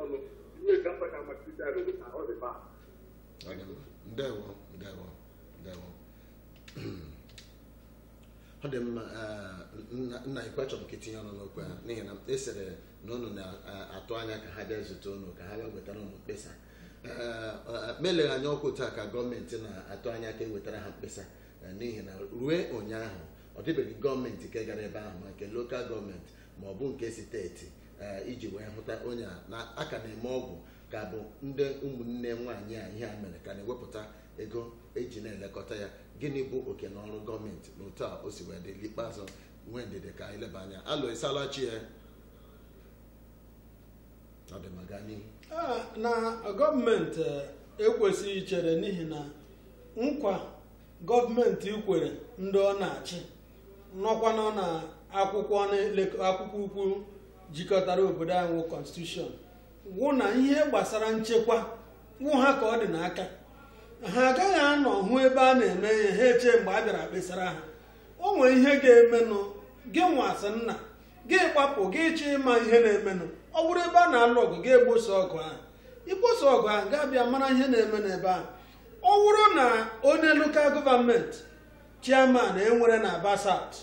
[SPEAKER 2] mma ndewo ndewo ndewo ọ dị mma eh, nna nna ikwe chọrọ ka itinye ọnụ n'okwu ha n'ihi na esere na unu na-atụ anya ka ha bịa zute unu ka ha bịa wetara unu mkpesa Eh, eh, meleghị anya ọkụ taa ka gọọmenti na-atụ anya ka e wetara ha mkpesa eh, n'ihi na rue ụnyaahụ ọ dịbeghị gọọmenti nke gara ebe ahụ ma nke lokal gọọmenti ma ọ bụ nke steeti eh, iji wee hụta onye a na aka na-eme ọgwụ ka bụ ndị ụmụnne nwaanyị a ihe a mere ka na-ewepụta ego eji na-elekọta ya gịnị bụ oke na ọrụ gọọmenti na otu a o si wee dị n'ikpeazụ nwee ndidi ka anyị leba anya alụ ịsalachi ya ọ dị ma gaa n'ihu
[SPEAKER 3] Ah, na gọọmenti ekwesịghị ichere n'ihi na nkwa gọọmenti kwere ndị ọ na-achị nọkwanụ na akwụkwọ na-ele- akwụkwọ ukwu jikọtara obodo anyị wụ constitution wụ na ihe gbasara nchekwa wụ ha ka ọ dị n'aka ha agaghị anọ hụ ebe a na-eme ihe ha eche mgbe a bịara kpesara ha o nwere ihe ga-emenụ gị nwasị nna gị gbapụ gị chọ ịma ihe na-emenụ ọ bụrụ ebe a na-alụ ọgụ gị egboso ọgụ ahụ ikposo ọgụ ahụ ga-abịa mara ihe na-eme n'ebe ahụ ọ bụrụ na onye lokal gọọmenti chairman enwere na aba South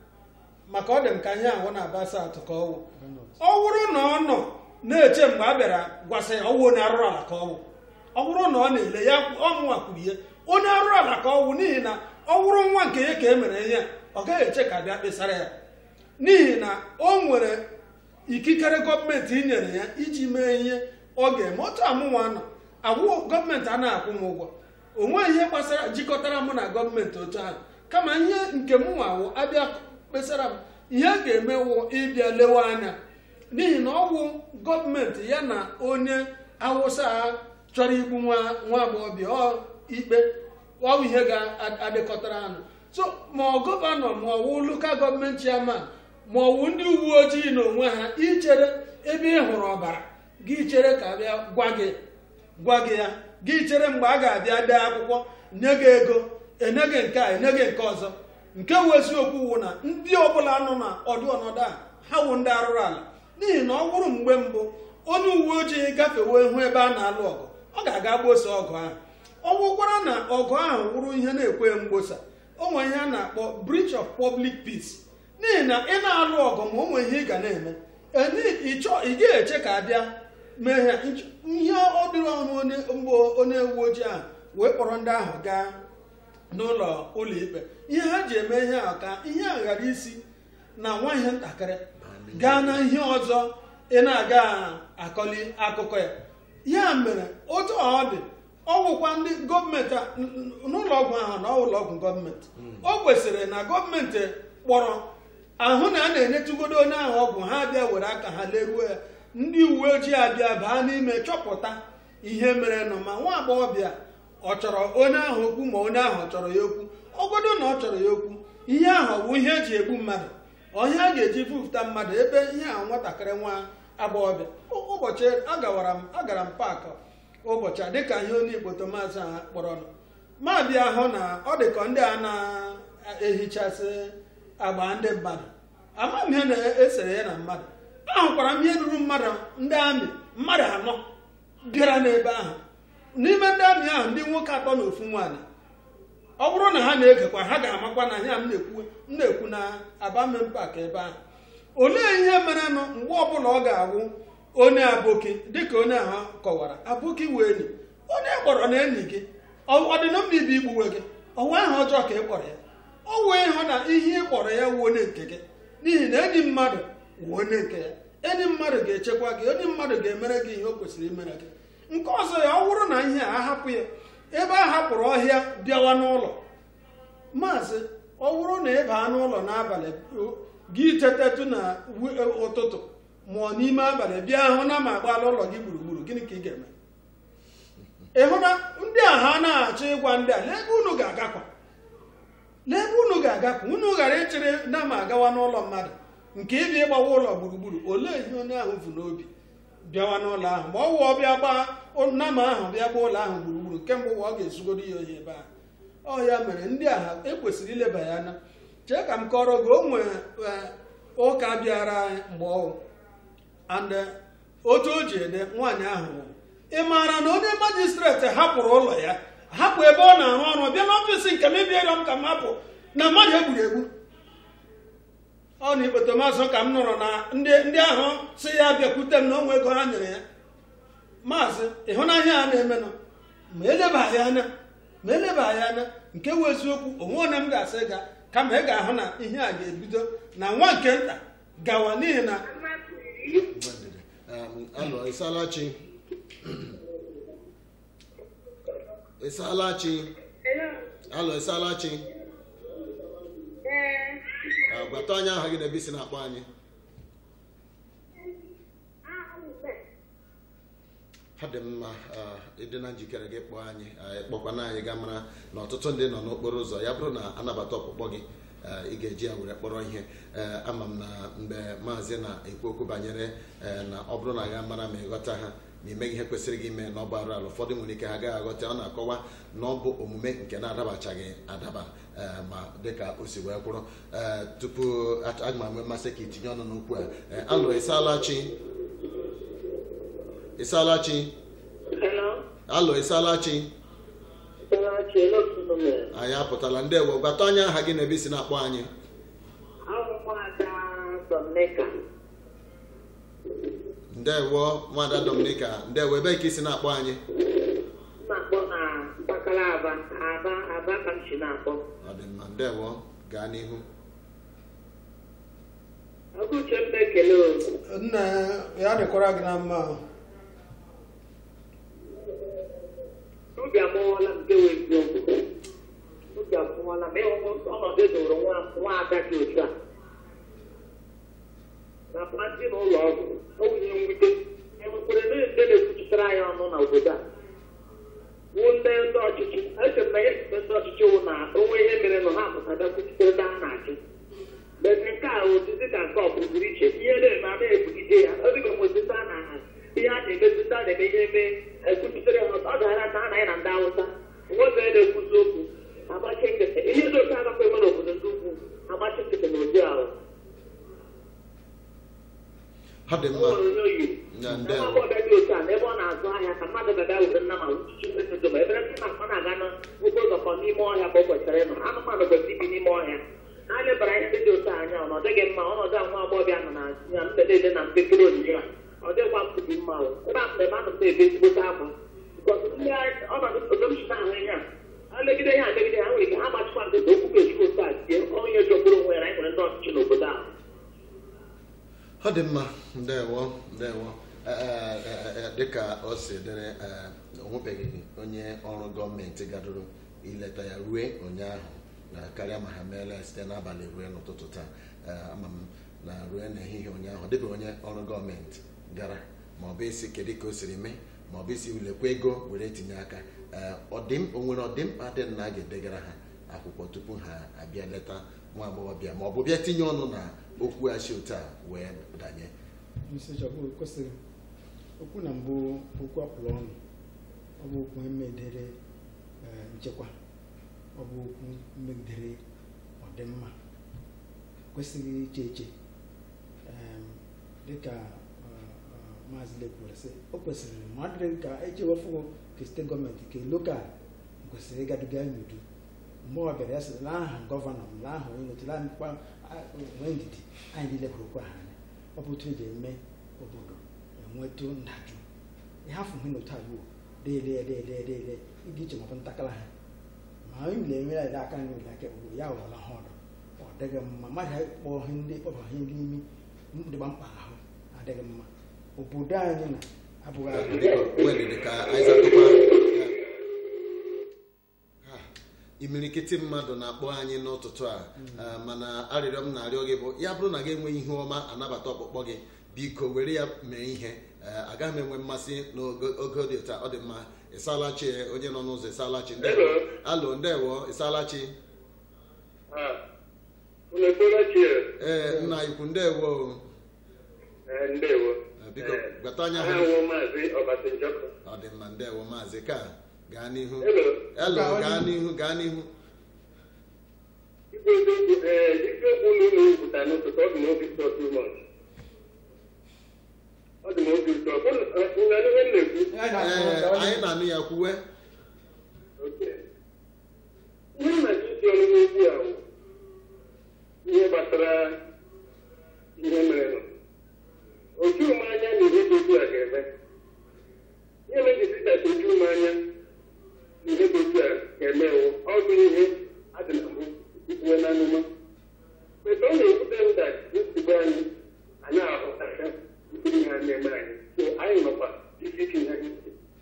[SPEAKER 3] maka ọ dị m ka ihe ahụ na aba South ka ọ wụ ọ bụrụ na ọ nọ na-eche mgbe a bịara gwasị ya ọwụ onye arụrụ ala ka ọ wụ ọ bụrụ na ọ na-ele ya ọmụnwa kwuru ihe onye arụrụ ala ka ọ wụ n'ihi na ọ bụrụ nwa nke ya ka e mere ihe ọ gaghị eche ka bịa kpesara ya n'ihi na o nwere ikikere gọọmenti nyere ya iji mee ihe ọ ga-eme otu amụnwa nọ agwụ gọọmenti anaghị akwụ m ụgwọ o nweghị ihe gbasara jikọtara mụ na gọọmenti otu ahụ kama ihe nke m nwawụ abịa kpesara m ihe a ga-eme wụ ịbịa lewe anya n'ihi na ọ bụ gọọmenti ya na onye awụsa chọrọ igbu nwa nwa agbọghọbịa ọ ikpe ọ bụ ihe ga-adịkọtara anụ so ma ọ gọvanọ ma ọ wụ lokal gọọmenti chairman ma ọ wụ ndị uwe ojii na onwe ha ichere ebe ị hụrụ ọbara gị chere ka bịa gwa gị gwa gị ya gị chere mgbe a ga-abịa dee akwụkwọ nye gị ego enye gị nke a enye gị nke ọzọ nke wụ eziokwu wụ na ndị ọbụla nọ na ọdụ ọnọdụ a ha wụ ndị arụrụ ala n'ihi na ọ bụrụ mgbe mbụ onye uwe ojii gafewe hụ ebe a na-alụ ọgụ ọ ga-aga gbosa ọgụ ahụ ọ bụkwara na ọgụ ahụ wụrụ ihe na-ekwe mgbosa o nwere ihe a na-akpọ breach of public peace n'ihi na ị na-alụ ọgụ ma o nwere ihe ị ga na-eme ị gaghị eche ka abịa mee ha ihe ọ dịrị ọnụ onye mbụ onye uwe ojii ahụ wee kpọrọ ndị ahụ gaa n'ụlọ ụlọ ikpe ihe ha ji eme ihe ahụ ka ihe a ghara isi na nwa ihe ntakịrị gaa na ihe ọzọ ị na-aga akọli akụkọ ya ya mere otu ọ dị ọ bụkwa ndị gọọmenti n'ụlọ ọgwụ ahụ na ụlọ ọgwụ gọọmenti o kwesịrị na gọọmenti kpọrọ ahụ na a na-enyetugodo onye ahụ ọgwụ ha bịa were aka ha leruo ya ndị uwe ojii abịa baa n'ime chọpụta ihe mere nọ ma nwa agbọghọbịa ọ chọrọ onye ahụ okwu ma onye ahụ ọ chọrọ ya okwu ọgodo na ọ chọrọ ya okwu ihe ahụ bụ ihe eji egbu mmadụ ọhịa a ga-eji bupụta mmadụ ebe ihe ahụ nwatakịrị nwa agbọghọbịa ụbọchị agawara m agara m paakị ụbọchị a dịka ihe onye igbo maazị a kpọrọ ma bịa hụ na ọ dị ka ndị a na-ehichasị agba ndị mmadụ ama m ihe na-esere ya na mmadụ ahụkwara m ihe ruru mmadụ ndị amị mmadụ anọ bịara n'ebe ahụ n'ime ndị amị ahụ ndị nwoke atọ na ofu nwaanyị ọ bụrụ na ha na-egekwa ha ga-amakwa na ya m na-ekwu na abamen pak ebe ahụ olee ihe merenụ mgbe ọbụla ọ ga-awụ onye aboki dịka onye ahụ kọwara aboki wee enyi onye kpọrọ na enyi gị ọ dị na mma ibe igbuwe gị ọwa ahụ ọjọọ ka ị kpọrọ ya ọ wee hụ na ihe ị kpọrọ ya wuo onye nke gị n'ihi na enyi mmadụ wuo onye nke ya enyi mmadụ ga-echekwa gị onye mmadụ ga-emere gị ihe o kwesịrị imere gị nke ọzọ ya ọ bụrụ na ihe a ahapụ ya ebe a hapụrụ ọhịa bịawa n'ụlọ maazị ọ bụrụ na ị baa n'ụlọ n'abalị gị tetetụ na ụtụtụ ma ọ n'ime abalị bịa hụ na ma agbaala ụlọ gị gburugburu gịnị ka ị ga-eme ị hụ na ndị a ha na-achọ ịgwa ndị a lee ebe unu ga-agakwa lee ebe unu ga-agakwa unu ghara ịchịrị na ma agawa n'ụlọ mmadụ nke ịbịa ịgbawa ụlọ gburugburu olee ihe onye ahụ bụ n'obi bịawa n'ụlọ ahụ ma ọ wụ ọbịa gbaa nama ahụ bịa gba ụlọ ahụ gburugburu kemgbe ụwa ọ ga-ezugodo ya ohi ebe ahụ ọ ya mere ndị agha ekwesịrị ileba ya anya chee ka m kọrọ gị o nwere ụka bịara anyị mgbe ọwụ and otu o ji ede nwaanyị ahụ nwụrụ ị maara na onye majistreti hapụrụ ụlọ ya hapụ ebe ọ na-arụ ọrụ bịa n'ọfịs nke m ịbịarịọ m ka m hapụ na mmadụ egburu egbu ọ na ikpete mazụ ka m nụrụ na ndị ahụ si ya bịakwute m na onwe ego ha nyere ya maazị ịhụnanya a na-emenụ ma elebaghị anya ma elebaghị anya nke wụ eziokwu onwe onye m ga-asị ga kama ị ga-ahụ na ihe a ga-ebido na nwa nke nta gawa n'ihi na
[SPEAKER 2] alọ ịsalachi ịsalachi alọ ịsalachi gwata onye aha gị na ebe isi na-akpọ anyị ha dị mma ịdị na njikere gị kpọọ anyị kpọkwana anyị ga mara na ọtụtụ ndị nọ n'okporo ụzọ ya bụrụ na anabata ọkpụkpọ gị eh, ị ga-eji ya were kpọrọ ihe Eh, ama m na mgbe maazị na-ekwu okwu banyere eh, na ọ bụrụ na ya mara ma ịghọta ha ma imeghị ihe kwesịrị gị ime na ọ bụ arụ ala ụfọdụ nwere ike ha agaghị aghọta ọ na-akọwa na ọ bụ omume nke na-adabachaghị adaba eh, ma dịka o si wee kwụrụ Eh, tupu ach- aga m enwe mmasị ka itinye ọnụ n'okwu a Eh, alụ ịsaala chi ịsaala chi
[SPEAKER 6] Hello?
[SPEAKER 2] alụ ịsaala chi
[SPEAKER 6] Sarachi, n'otu mere.
[SPEAKER 2] anyị apụtala ndewo gbata onye aha gị na ebe isi na-akpọ anyị
[SPEAKER 6] Ahụmada Sọmneka.
[SPEAKER 2] ndewo nwada dominika ndewo ebe ka isi na-akpọ anyị
[SPEAKER 6] na-akpọ na mpaghara Aba. Aba, Aba ka m si na-akpọ.
[SPEAKER 2] ọ dị mma ndewo gaa n'ihu
[SPEAKER 6] Ọgụche m na-ekele o.
[SPEAKER 3] nna ya dịkwara gị na mma
[SPEAKER 6] Obi amụọla m nke wee eziokwu. Obi amụọla m ịhụ ọnọdụ edoro nwa nwa ada dị otu a. Na pati na ụlọ ọgwụ, o nwunye mwute. Enwekwere na ndị na-ekwuchitara anyị ọnụ na obodo a. Wụ ndị ndị ọchịchị, eche m na ya site ndị ọchịchị wụ na onwe ihe mere nọ ha apụtada kwuchitere ndị a na-achị. Mgbe nke a ozizi ka nke ọ pụrụ iche, ihe na-eme a na-ebugide ya, ọ dịka nwezita na ihe a na-emezi ndị a na-eme ihe eme ekwuchitere ha ọ gara aka ha na ya na ndị awụsa nwoke na-ekwuzi okwu agbachi nkịtị ihe dị oke agakwa eme n'obodo ndị ugwu agbachi nkịtị na ụdị ahụ
[SPEAKER 2] ọ dị mma
[SPEAKER 6] onye oyi
[SPEAKER 2] Na
[SPEAKER 6] ebe
[SPEAKER 2] ndewo.
[SPEAKER 6] ọbịa dị otu a na ebe ọ na-azụ ahịa ka mmadụ ga-abịa were nna ma uchichi mmesodo ma ebe ndị na-akpọ na-aga n'okporo ụzọ kọ n'ime ọhịa ka o kwesịrị ịnọ anụmanụ kwesịrị ibi n'ime ọhịa ha lebara ihe ndị dị otu a anya ọ dịghị mma ọnọdụ a nwa agbọghọbịa nọ na ya mgbede na mpekere onyinye ya ọ dịkwa mkpubi mma o ebe a mgbe anụ na-ebe ezigbote akwa bikọs ndị anyị- ọnọdụ obodo m si na-ahụ ihe a ha legide ya alegide ha nwere ike ha gbachikwa nkịta okwu ga-echukwu otu a tie onye jọgburu onwe ya na anyị nwere ndị ọchịchị n'obodo ahụ
[SPEAKER 2] ọ dị mma ndewo ndewo Eh, eh, eh, eh, dịka o si dịrị eh, o nwebeghị onye ọrụ gọọmenti gadoro ileta ya rue ụnyaahụ na karịa ma ha meela ya site n'abalị rue n'ụtụtụ taa Eh, ama m na rue n'ehihie ụnyaahụ ọ dịbeghị onye ọrụ gọọmenti gara ma ọ bụ isi kedu ka o siri mee ma ọ bụ isi ulekwa ego were tinye aka Eh, ọdịm o nwere ọdịmkpa dị na a ga-edegara ha akwụkwọ tupu ha abịa leta nwa agbọghọbịa ma ọ bụ bịa tinye ọnụ na okwu achị otu a wee danye
[SPEAKER 5] Mr. Chabu kwesịrị okwu na mbụ bụ okwu akwụrụ ọnụ ọ bụ okwu megidere eh, nchekwa ọ bụ okwu megidere ọdịmma kwesịghị iche eche Em, dịka eh, eh, maazị lekwere sị o kwesịrị ma ọ dịrị ka echewefụ ka steeti gọọmenti ka lokal kwesịrị ịgaduga n'udo mgbe ọ bịara ya sị na aha gọvanọ m na aha onye notụla mkpa nwee ndidi anyị niile hụrụ okwu ahụ anya ọ bụ otu eji eme obodo enwetụ ndajụ ịhafụ ihe n'otu ala uwo deele deele deele ịdị iche maọbụ ntakala ha ma onye na enwe ya aka nri ụlọ aka obodo ya ghọrọ ha ọdụ ọ dịghị mma mmadụ ya kpọọ ihe ndị kpọba ihe ndị imi dịgba mkpa ahụ adịghị mma obodo anyị na abụghị abụ
[SPEAKER 2] Biko, wedịdị ka anyị zatụkwa Ha, imirikiti mmadụ na-akpọ anyị n'ụtụtụ a Ah, mana arịrịọ m na-arịọ gị bụ ya bụrụ na gị enweghị ihe ọma anabata ọkpụkpọ gị biko were ya mee ihe Eh, agaghị m enwe mmasị n'oge oge dị otu a ọ dị mma ịsalachi onye nọ n'ụzọ ịsalachi ndewo alo ndewo ịsalachi
[SPEAKER 6] unu etola chie
[SPEAKER 2] ee nna ikwu ndewo
[SPEAKER 6] ndewo
[SPEAKER 2] Eh, biko gwata anya ha
[SPEAKER 6] ahụ maazị ọbasanjọkọ
[SPEAKER 2] ọ dị mma ndewo maazị ka gaa n'ihu
[SPEAKER 6] Hello.
[SPEAKER 2] elo gaa n'ihu gaa n'ihu
[SPEAKER 6] ikwu eziokwu ee isiokwu unu unu kwuta n'ụtụtụ ọ dị m obi ụtọ too much ọ dị m obi ụtọ unu anụ ihe m na-ekwu
[SPEAKER 2] ee anyị na-anụ ya kwuwe
[SPEAKER 6] Okay. ihe m na-achọ isi ọnụ n'okwu a bụ ihe gbasara ihe mere nọ oju m anya na ihe dị otu a ga-eme ihe mere jisita oju m anya na ihe dị otu a ga-eme wụ ọ bụ ihe adị na mbụ ikwuwe na anụma mgbe ọ na-ekwute nda nsogbu anyị anyị ahụtacha nkiri ihe a na-eme anyị so anyị nọkwa isi ike ihe anyị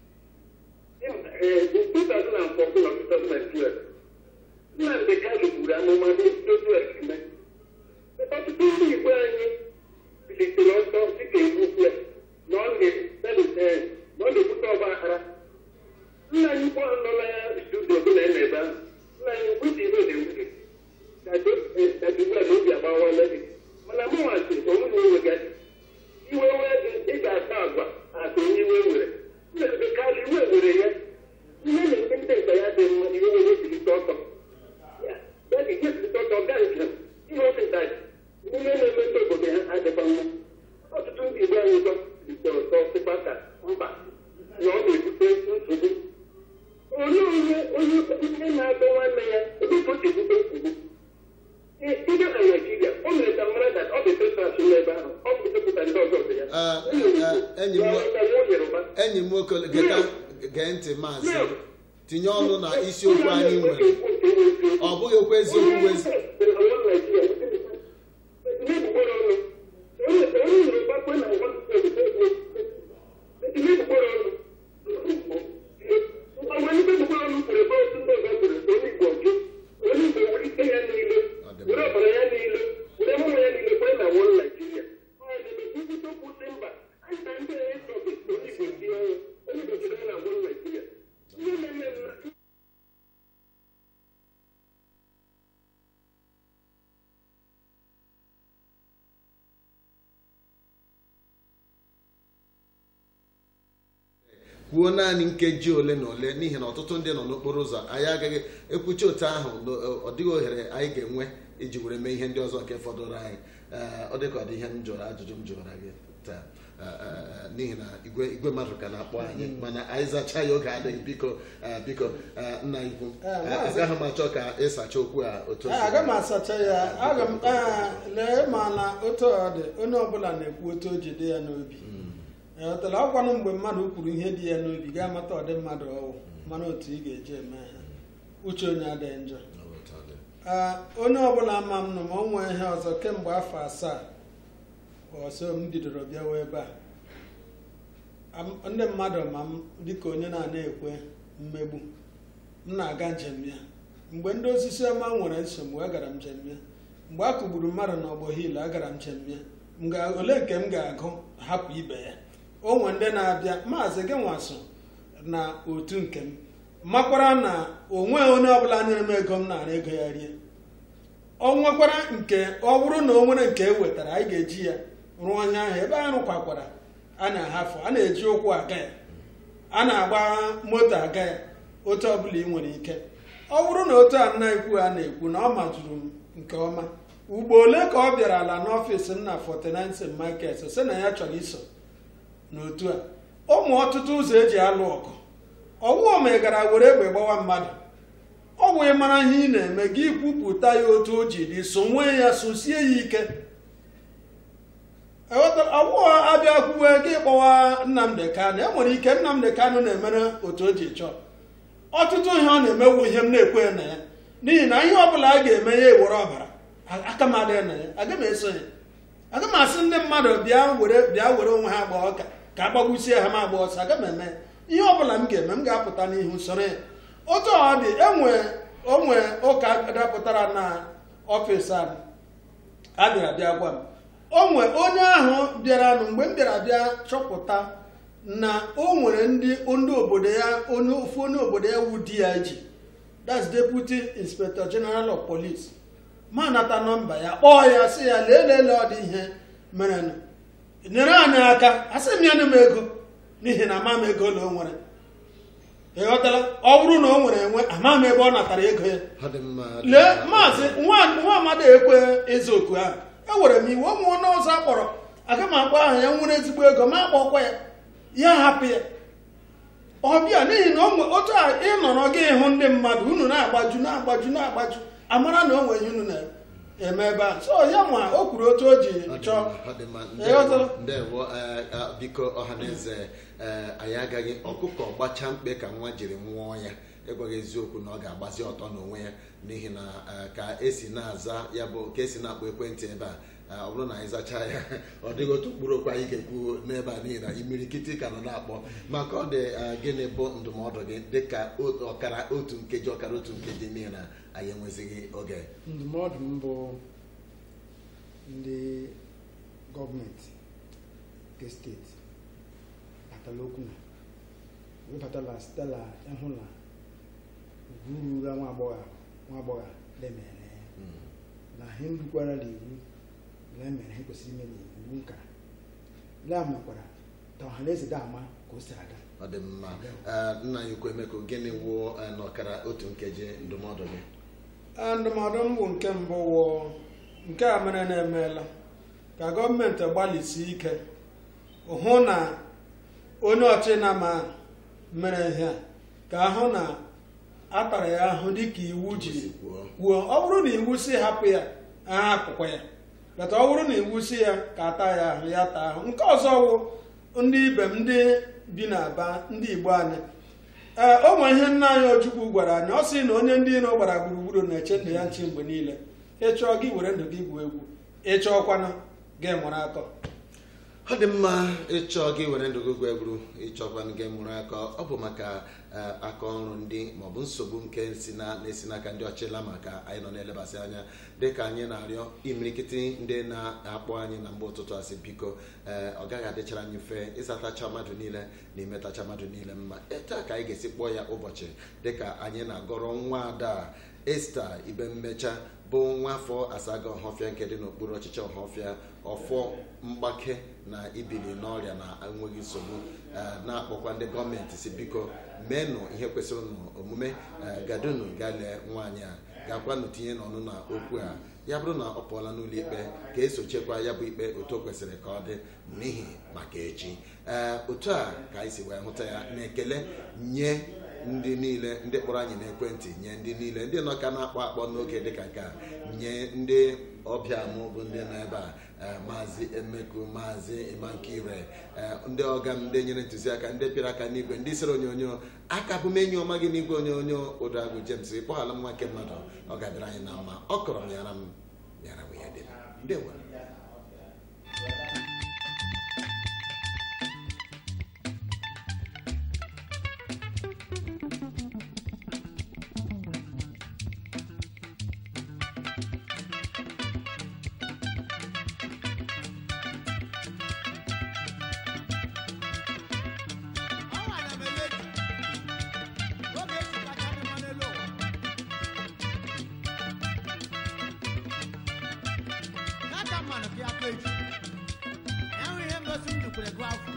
[SPEAKER 6] in 2014 or 2012, Nnamdị Kanu buru amụma n'otu ekime. Ọtụtụ ndị Igbo anyị bilitere ọsọ dịka ekwukwu ya na ọ na- na ọ na-ebute ọgba aghara. Nna anyị ukwu ahụ nọ na studio bụ na ebe ahụ. Nna anyị ukwu dị ibe na-ewute. ugbu a na obi agbawala gị mana mụ nwasị onwe na onwe gị iwe wee gị ị ga-asa agwa asa onye iwe were mmezube karịa iwe were ya ihe na-eme ndị nka ya dị mma iwe were jirita ọtọ ya ya ga ejirita ọtọ gaa njem ihe ọsịta ihe na-eme ndị obodo ha adịkwa mma ọtụtụ ndị igbo anyị ụtọ ritere ụtọ sịkwa ka mba na ọ na-ebute nsogbu onye onye onye onye na-adọ nwanne ya ebe ka o si ebute nsogbu ndị na naijiria o mere ka mara na ọ bụ petras n'ebe ahụ ọ bụ depụta ndị ọzọ dị ya
[SPEAKER 2] Ah, ah, enyi m
[SPEAKER 6] nwa yoruba
[SPEAKER 2] enyi m nwoke geta- gee ntị maazị tinye ọnụ na isiokwu anyị nwere ọ bụghị okwu eziokwu bụ ezi
[SPEAKER 6] Thank you.
[SPEAKER 2] kwuo naanị nkeji ole na ole n'ihi na ọtụtụ ndị nọ n'okporo ụzọ anyị agaghị ekwuchi otu ahụ na ọ dịghị ohere anyị ga-enwe iji were mee ihe ndị ọzọ nke fọdụrụ anyị Ee, ọ dịka ọ dị ihe m jụrụ ajụjụ m jụrụ gị taa Ee, ee, n'ihi na igwe igwe mmadụ ka na-akpọ anyị mana anyị zachaa ya oge adịghị biko ee, biko ee, nna ikwu
[SPEAKER 3] Ee,
[SPEAKER 2] ee,
[SPEAKER 3] maazị-
[SPEAKER 2] agaghị m achọ ka ịsacha okwu a otu o
[SPEAKER 3] Ee,
[SPEAKER 2] si
[SPEAKER 3] aga m asacha ya aga m ee, lee ma na otu ọ dị onye ọbụla na-ekwu otu o ji dị ya n'obi ọtara ọkwanụ mgbe mmadụ kwuru ihe dị ya n'obi ga-amata ọdị mmadụ ọwụ mana otu ị ga-eji eme ha uche onye adịghị njọ Ee, onye ọbụla ama m nụ ma o nwee ihe ọzọ kemgbe afọ asaa ọsọ m bidoro bịawa ebe a Am- ndị mmadụ ma m dịka onye na-ana ekwe mmegbu m na-aga njem ya mgbe ndị osisi ọma nwere nsogbu agara m njem ya mgbe a kụgburu mmadụ n'ọgbọ hil agara m njem ya M ga- ole nke m ga-agụ hapụ ibe ya o nwe ndị na-abịa maazị gị nwaso na otu nke m makwara na onwe onye ọbụla nyere m ego m nara ego ya rie ọ nwekwara nke ọ bụrụ na o nwere nke e wetara anyị ga-eji ya rụọ ihe ahụ ebe anyị rụkwakwara a na-ahafụ a na-eji ụkwụ aga ya a na-agba moto aga ya otu ọbụla ị nwere ike ọ bụrụ na otu a nna ikwu a na-ekwu na ọ majuru m nke ọma ugbo ole ka ọ bịara ala n'ọfịs m na 49 St. Michael's sị na ya chọrọ iso n'otu a ụmụ ọtụtụ ụzọ eji alụ ọgụ ọwụ megara were egbe gbawa mmadụ ọ wee mara ihe ị na-eme gị kwupụta ya otu o ji dị so nwee ya sosie ya ike ọwụ abịa kwuwe gị kpọwa nnamdị kanụ e nwere ike nnamdị kanụ na-emere otu o ji chọọ ọtụtụ ihe ọ na-emewu ihe m na-ekwe na ya n'ihi na ihe ọbụla a ga-eme ya ewere ọbara aka m adịghị na ya aga m eso ya aga m asị ndị mmadụ bịa were bịa were onwe ha agba ọka ka a gbagbusie ha ma agba ọsọ aga m eme ya. ihe ọbụla m ga-eme m ga-apụta n'ihu soro ya otu ọ dị enwe onwe ụka dapụtara na ọfịs anyị a bịara bịa gwa m o nwe onye ahụ bịaranụ mgbe m bịara bịa chọpụta na o nwere ndị ndị obodo ya onye ofu onye obodo ya wu dig that's deputy inspector general of police ma nata nọmba ya kpọọ ya sị ya lee lele ọ dị ihe merenụ nyere anyị aka asị m ya nye m ego n'ihi na ama m ego ole o nwere ịghọtala ọ bụrụ na o nwere enwe ama m ebe ọ natara ego ya
[SPEAKER 2] ọ dị mma dị
[SPEAKER 3] lee
[SPEAKER 2] mma.
[SPEAKER 3] maazị nwa nwa amadi ekwe ịza oku ahụ ewere m iwe ụmụ onye ọzọ akpọrọ aga m akpọ aha ya nwere ezigbo ego ma akpọkwa ya ya hapụ ya ọbịa n'ihi na o nwe otu a ịnọrọ gị ịhụ ndị mmadụ unu na-agbaju na-agbaju na-agbaju amara na o nwere ihe unu na-eme ebe a so ya ma o kwuru otu o ji
[SPEAKER 2] Ọ dị
[SPEAKER 3] chọọ
[SPEAKER 2] mma, ọ dị mma.
[SPEAKER 3] Ịghọtala?
[SPEAKER 2] Ndewo, ndewo ee, ee, biko ọhaneze ee, anyị agaghị ọkụkọ gbacha mkpe ka nwa jiri nwụọ ya ịgwaghị eziokwu na ọ ga-agbazi ọtọ n'onwe ya n'ihi na ee, ka esi na-aza ya bụ ka esi na-akpọ ekwentị ebe a ee, ọ bụrụ na anyị zachaa ya ọ dịghị otu mkpụrụ okwu anyị ga-ekwu n'ebe a n'ihi na imirikiti ka nọ na-akpọ maka ọ dị ee, gịnị bụ ndụmọdụ gị dịka o- ọkara otu nkeji ọkara otu nkeji n'ihi na anyị enwezighị oge
[SPEAKER 5] ndụmọdụ m bụ ndị gọọmenti nke steeti batala okwu na webatala stela ịhụ na ugwu ruru nwa agbọghọ nwa agbọghọ lemere ya na ha erukwara n'iwu na emere ha kwesịrị ime n'iwu nka la mekwara ta ọha na eze da ama ka o si aga
[SPEAKER 2] ọ dị mma Eh, nna ya ukwu emeko gịnị wụ eh, n'ọkara otu nkeji ndụmọdụ gị
[SPEAKER 3] Ee, ndụmọdụ m bụ nke mbụ wụ nke a mere na-emeela ka gọọmenti gbalịsi ike hụ na onye ọchịna ma mere ihe a ka ahụ na atara ya ahụ dịka iwu jiri
[SPEAKER 2] Si kwuo
[SPEAKER 3] kwuo ọ bụrụ na iwu si hapụ ya aha akụkwa ya bata ọ bụrụ na iwu si ya ka ata ya ahụ ya taa ahụ nke ọzọ wụ ndị ibe m ndị bi n'aba ndị igbo anyị ee o nwe ihe nna anyị ojukwu gwara anyị ọ sị na onye ndị iro gbara gburugburu na-eche ndụ ya nchi mgbe niile ịchọọ gị were ndụ gị gwuo egwu ịchọọkwana gị mụrụ akọ
[SPEAKER 2] ọ dị mma ịchọ gị were ndụ gị gwa egwuru ịchọkwa gị mụrụ aka ọ bụ maka eh, aka ọrụ ndị maọbụ nsogbu nke si na na-esi n'aka ndị ọchịla maka anyị nọ na-elebasị anya dịka anyị na-arịọ imirikiti ndị na-akpọ anyị na mgbe ụtụtụ asị biko ee ọ gaghị adịchara anyị mfe ịzatacha mmadụ niile na imetacha mmadụ niile mma taa ka anyị ga-esi kpọọ ya ụbọchị dịka anyị na-agọrọ nwa ada esta ibe mmecha bụ nwa afọ asaga ọhọfịa nke dị n'okpuru ọchịchị ọhọfịa ọfọ mgbake na ibili n'ọrịa na enweghị nsogbu eh, na-akpọkwa ndị gọọmenti si biko meenụ ihe kwesịrị nụ omume eh, gadunu gaa lee nwaanyị a gakwanụ tinye n'ọnụ na okwu a ya bụrụ na ọ pụọla n'ụlọ ikpe ka esochekwa ya bụ ikpe otu o kwesịrị ka ọ dị n'ihi maka echi ee otu a ka anyị si wee hụta ya na ekele nye ndị niile ndị kpọrọ anyị n'ekwentị nye ndị niile ndị nọ ka na-akpọ akpọ n'oge dịka nke a nye ndị ọbịa mụ bụ ndị nọ ebe a eh, maazị emeku maazị imankire eh, ndị ọga m ndị nyere ntụziaka ndị pịara aka n'igwe ndị sere onyonyo aka bụ m enyi ọma gị n'igwe onyonyo ụdagụ james kpọghala m nwa nke mmadụ ọ ga-adịrị anyị na mma ọ kọrọ m yara m yara m ya dị m ndewo
[SPEAKER 1] Ọ nwara m emebi. Oge eji kacha dị mma n'elu ụwa. N'aka mmanụ ka ya ka eji. Enwe ihe mgosi m dukwere gụ afọ.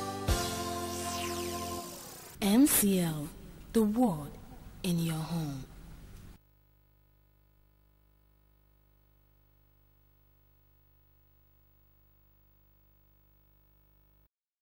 [SPEAKER 7] MCL, the world in your home.